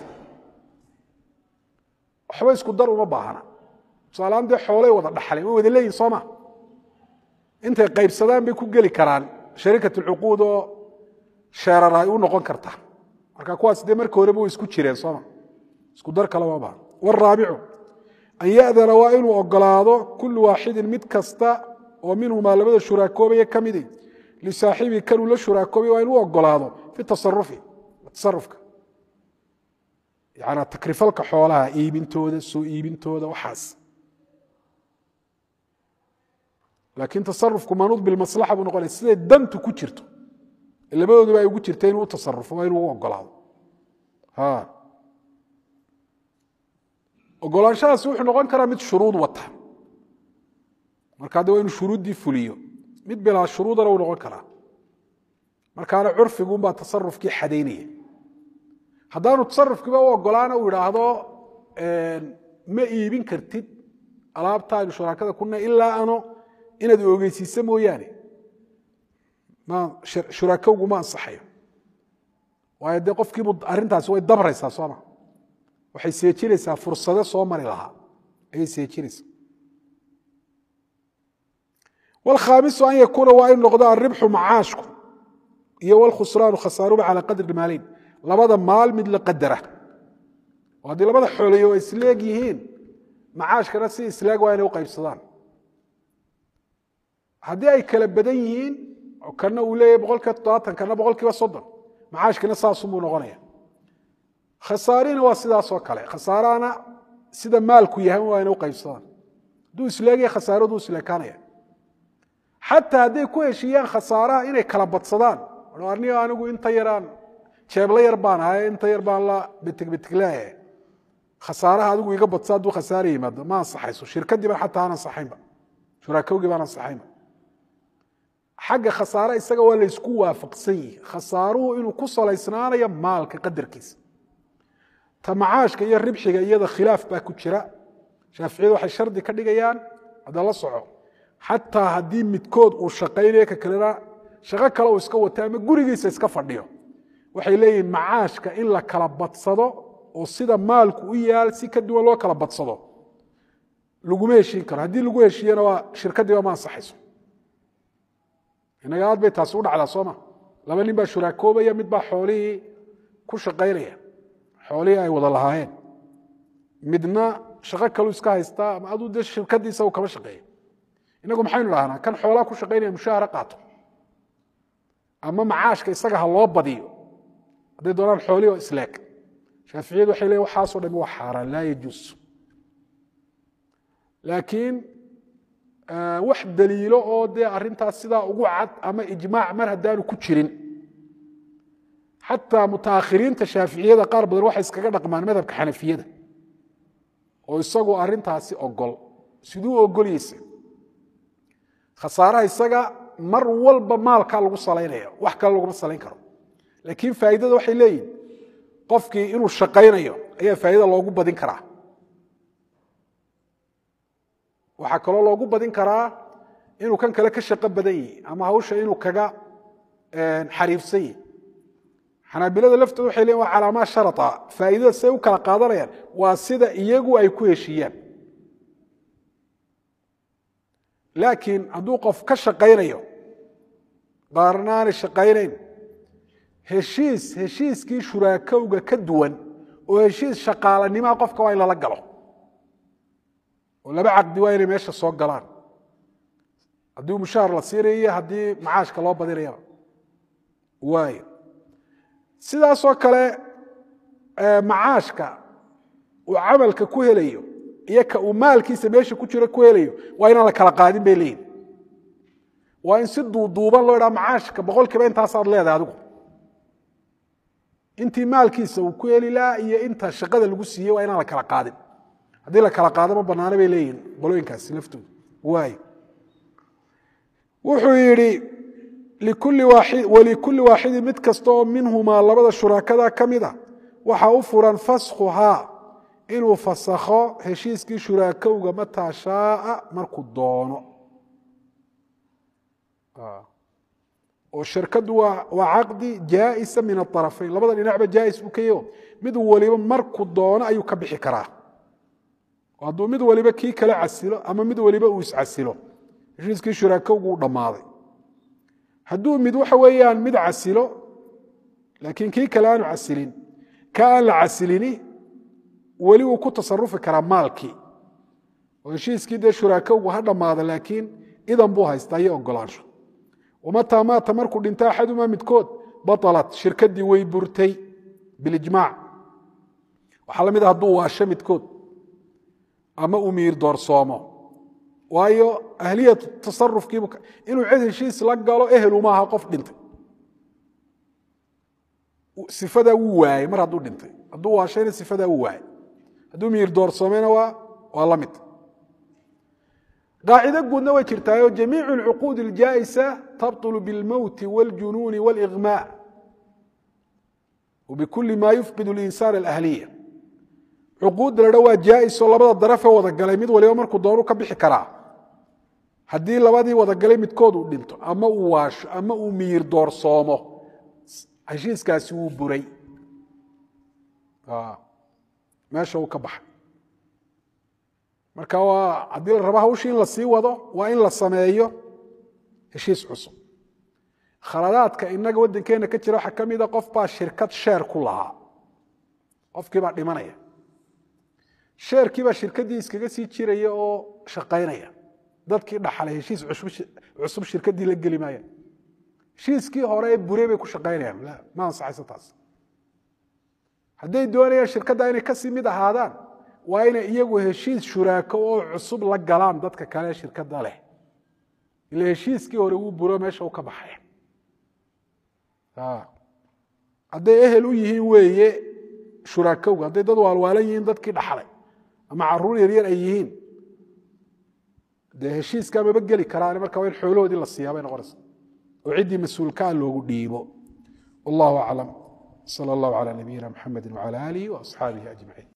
waxba isku dar uma baahna tusaalahaan dee xoolay wada dhaxleen way wada leeyihin sooma intay qaybsadaan bay ku geli karaan shariikat alcuquud oo sheerar ay u noqon karta marka kuwaas dee markii horeba way isku jireen sooma isku dar kale ma baahna waraabicu an ya'dana waa inuu ogolaado kullu waaxidin mid kasta oo minhumaa labada shuraakoobaya ka midi lisaaxibii kanuu la shuraakoobay waa inuu ogolaado fi tasarufi tasarufka yana takrifalka xoolaha iibintooda soo iibintooda waxaas laakiin tasarufku manuud bilmaslaxa buu noqonaya siday dantu ku jirto labadooduba ay ugu jirta inuu u tasarufo waa inuu u ogolaado ogolaanshahaasi wuxuu noqon karaa mid shuruud wata marka de waa inuu shuruuddii fuliyo mid bilaa shuruudana uu noqon karaa markaana curfiguunbaa tasarufkii xadaynaya haddaanu tasarufkiiba u ogolaana uu idhaahdo ma iibin kartid alaabtaaynu shuraakada kuna ilaa ano inaad ogeysiisa mooyaane shuraakowgu ma ansaxayo waayo dee qofkiibu arrintaasi way dabraysaa sooma waxay seejinaysaa fursado soo mari lahaa ayay seejinaysaa wlkhaamisu an yakuuna waa inu noqdo alribxu macaashku iyo wlkhusraanu khasaaruba calaa qadri maaleyn labada maal mid la qadara oo haddii labada xoolayo ay isleeg yihiin macaashkana si isleeg waa inay u qaybsadaan haddii ay kala badan yihiin oo kana uu leeyahy boqol kiiba toddobaatan kana boqol kiiba soddon macaashkina saasunbuu noqonaya khasaarina waa sidaasoo kale khasaarahana sida maalku yahay waa inay u qaybsadaan hadduu isleegaya khasaaraduu isleekaanaya xataa hadday ku heshiiyaan khasaaraha inay kala badsadaan aniga anigu inta yaraan jeebla yar baan ahay inta yar baan la betigbetigleeyahay khasaaraha adigu iga badsa hadduu khasaara yimaado ma ansaxayso shirkadii baan xataa aan ansaxaynba shuraakowgii baan ansaxaynba xagga khasaare isaga waa laysku waafaqsan yihi khasaaruhu inuu ku salaysnaanayo maalka qadarkiisa ta macaashka iyo ribxiga iyada khilaaf baa ku jira shaaficiyadu waxay shardi ka dhigayaan hadda la soco xataa haddii midkood uu shaqaynayo ka kalena shaqo kale uu iska wato ama gurigiisa iska fadhiyo waxay leeyihiin macaashka in la kala badsado oo sida maalku u yaal si ka duwan loo kala badsado laguma heshiin karo haddii lagu heshiiyana waa shirkadiiba ma ansaxayso inaga aad bay taasi u dhacdaa sooma laba nin baa shuraakoobaya mid baa xoolihii ku shaqaynaya xoolihii ay wada lahaayeen midna shaqo kaluu iska haystaa ama aduu dee shirkadiisa uu kama shaqeeya inagu maxaynu dhahnaa kan xoolaa ku shaqaynaya mushaahara qaato ama macaashka isaga ha loo badiyo hadday doonaan xoolihii oo isleeg shaaficiyadu waxay leeyin waxaasoo dhami waa xaaraan laa yajuus laakiin wax daliilo oo dee arrintaas sidaa ugu cad ama ijmaac mar haddaanu ku jirin xataa mutaakhiriinta shaaficiyada qaar badan waxay iskaga dhaqmaan madhabka xanafiyada oo isagu arrintaasi ogol siduu ogolyeysa khasaaraha isaga mar walba maalkaa lagu salaynaya wax kale laguma salayn karo laakiin faa'iidada waxay leeyihin qofkii inuu shaqaynayo ayaa faa'iida loogu badin karaa waxaa kaloo loogu badin karaa inuu kan kale ka shaqo badan yihi ama hawsha inuu kaga xariifsan yihi xanaabilada laftooda waxay leeyiin waa calaamaa sharata faa'iidada siday u kala qaadanayaan waa sida iyagu ay ku heshiiyaan laakiin hadduu qof ka shaqaynayo qaarna aanay shaqaynayn heshiis heshiiskii shuraakowga ka duwan oo heshiis shaqaalanimaa qofka waa in lala galo oo laba caqdi waa inay meesha soo galaan haddii mushaar la siinayo iyo haddii macaashka loo badinayaba waayo sidaasoo kale macaashka uu camalka ku helayo iyo ka uu maalkiisa meesha ku jiro ku helayo waa inaan la kala qaadin bay leeyihin waa in si duuduuban loo idhaha macaashka boqol kiiba intaasaad leedahay adigu intii maalkiisa uu ku heli lahaa iyo inta shaqada lagu siiyey waa inaan la kala qaadin haddii la kala qaado ma banaana bay leeyihin qolooyinkaasi laftooda waay wuxuu yidhi walikulli waaxidin mid kasta oo minhumaa labada shuraakada ka mid a waxaa u furan faskhuhaa inuu fasakho heshiiskii shuraakowga mataa shaaa markuu doono oo shirkadu waa caqdi jaaisa min aarafayn labada dhinacba jaais buu ka yaho mid waliba markuu doono ayuu ka bixi karaa hadduu mid waliba kii kale casilo ama mid waliba uu iscasilo heshiiskii shuraakowgu u dhammaaday hadduu mid waxa weeyaan mid casilo laakiin kii kale aanu casilin ka aan la casilini weli uu ku tasarufi karaa maalkii oo heshiiskii dee shuraakowgu ha dhammaada laakiin idan buu haystaa iyo ogolaansho wamataa maata markuu dhinta axadumaa midkood baalat shirkadii way burtay bilijmaac waxaa la mid a hadduu waasho midkood ama uu miir doorsoomo waayo ahliyatu tasarufkiibu inuu cid heshiis la galo ehelu maaha qof dhintay sifadaa wuu waayey mar hadduu dhintay hadduu waashayna sifadaa wuu waayey hadduu miir doorsoomeyna waa waa la mid qaacido guudna way jirtaayo jamiicu alcuquud aljaa'isa tabطulu biاlmowti wاljunuuni wاliغmaaء wbikuli ma yufqid اlinsaan alahliya cuquudda la dha waa jaa'isoo labada darafe wada galay mid waliba markuu doonu ka bixi karaa haddii labadii wadagalay midkood uu dhinto ama uu waasho ama uu miyir doorsoomo heshiiskaasi wuu buray meesha uu ka baxay marka waa haddii la rabo hawshii in la sii wado waa in la sameeyo heshiis cusub khaladaadka inaga waddankeena ka jira waxaa ka mida qof baa shirkad sheer ku lahaa qofkii baa dhimanaya sheerkii baa shirkaddii iskaga sii jiraya oo shaqaynaya dadkii dhaxlay heshiis cusub shirkaddii la geli maayaan heshiiskii hore ee bure bay ku shaqaynayaan la ma ansaxayso taas hadday doonayaan shirkadda inay kasii mid ahaadaan waa inay iyagu heshiis shuraako oo cusub la galaan dadka kale shirkadda leh ila heshiiskii hore wuu buro meesha u ka baxay hadday ehel u yihiin weeye shuraakowga hadday dad waalwaalan yihiin dadkii dhaxlay ama caruur yaryar ay yihiin dee heshiiskaa maba geli karaan marka waa in xoolahoodii la siiyaa bay noqonaysa oo ciddii mas-uulkaa loogu dhiibo wallahu aclam sala allahu calaa nabiyina mxamedi wcala aalihi waasxaabihi ajmaciin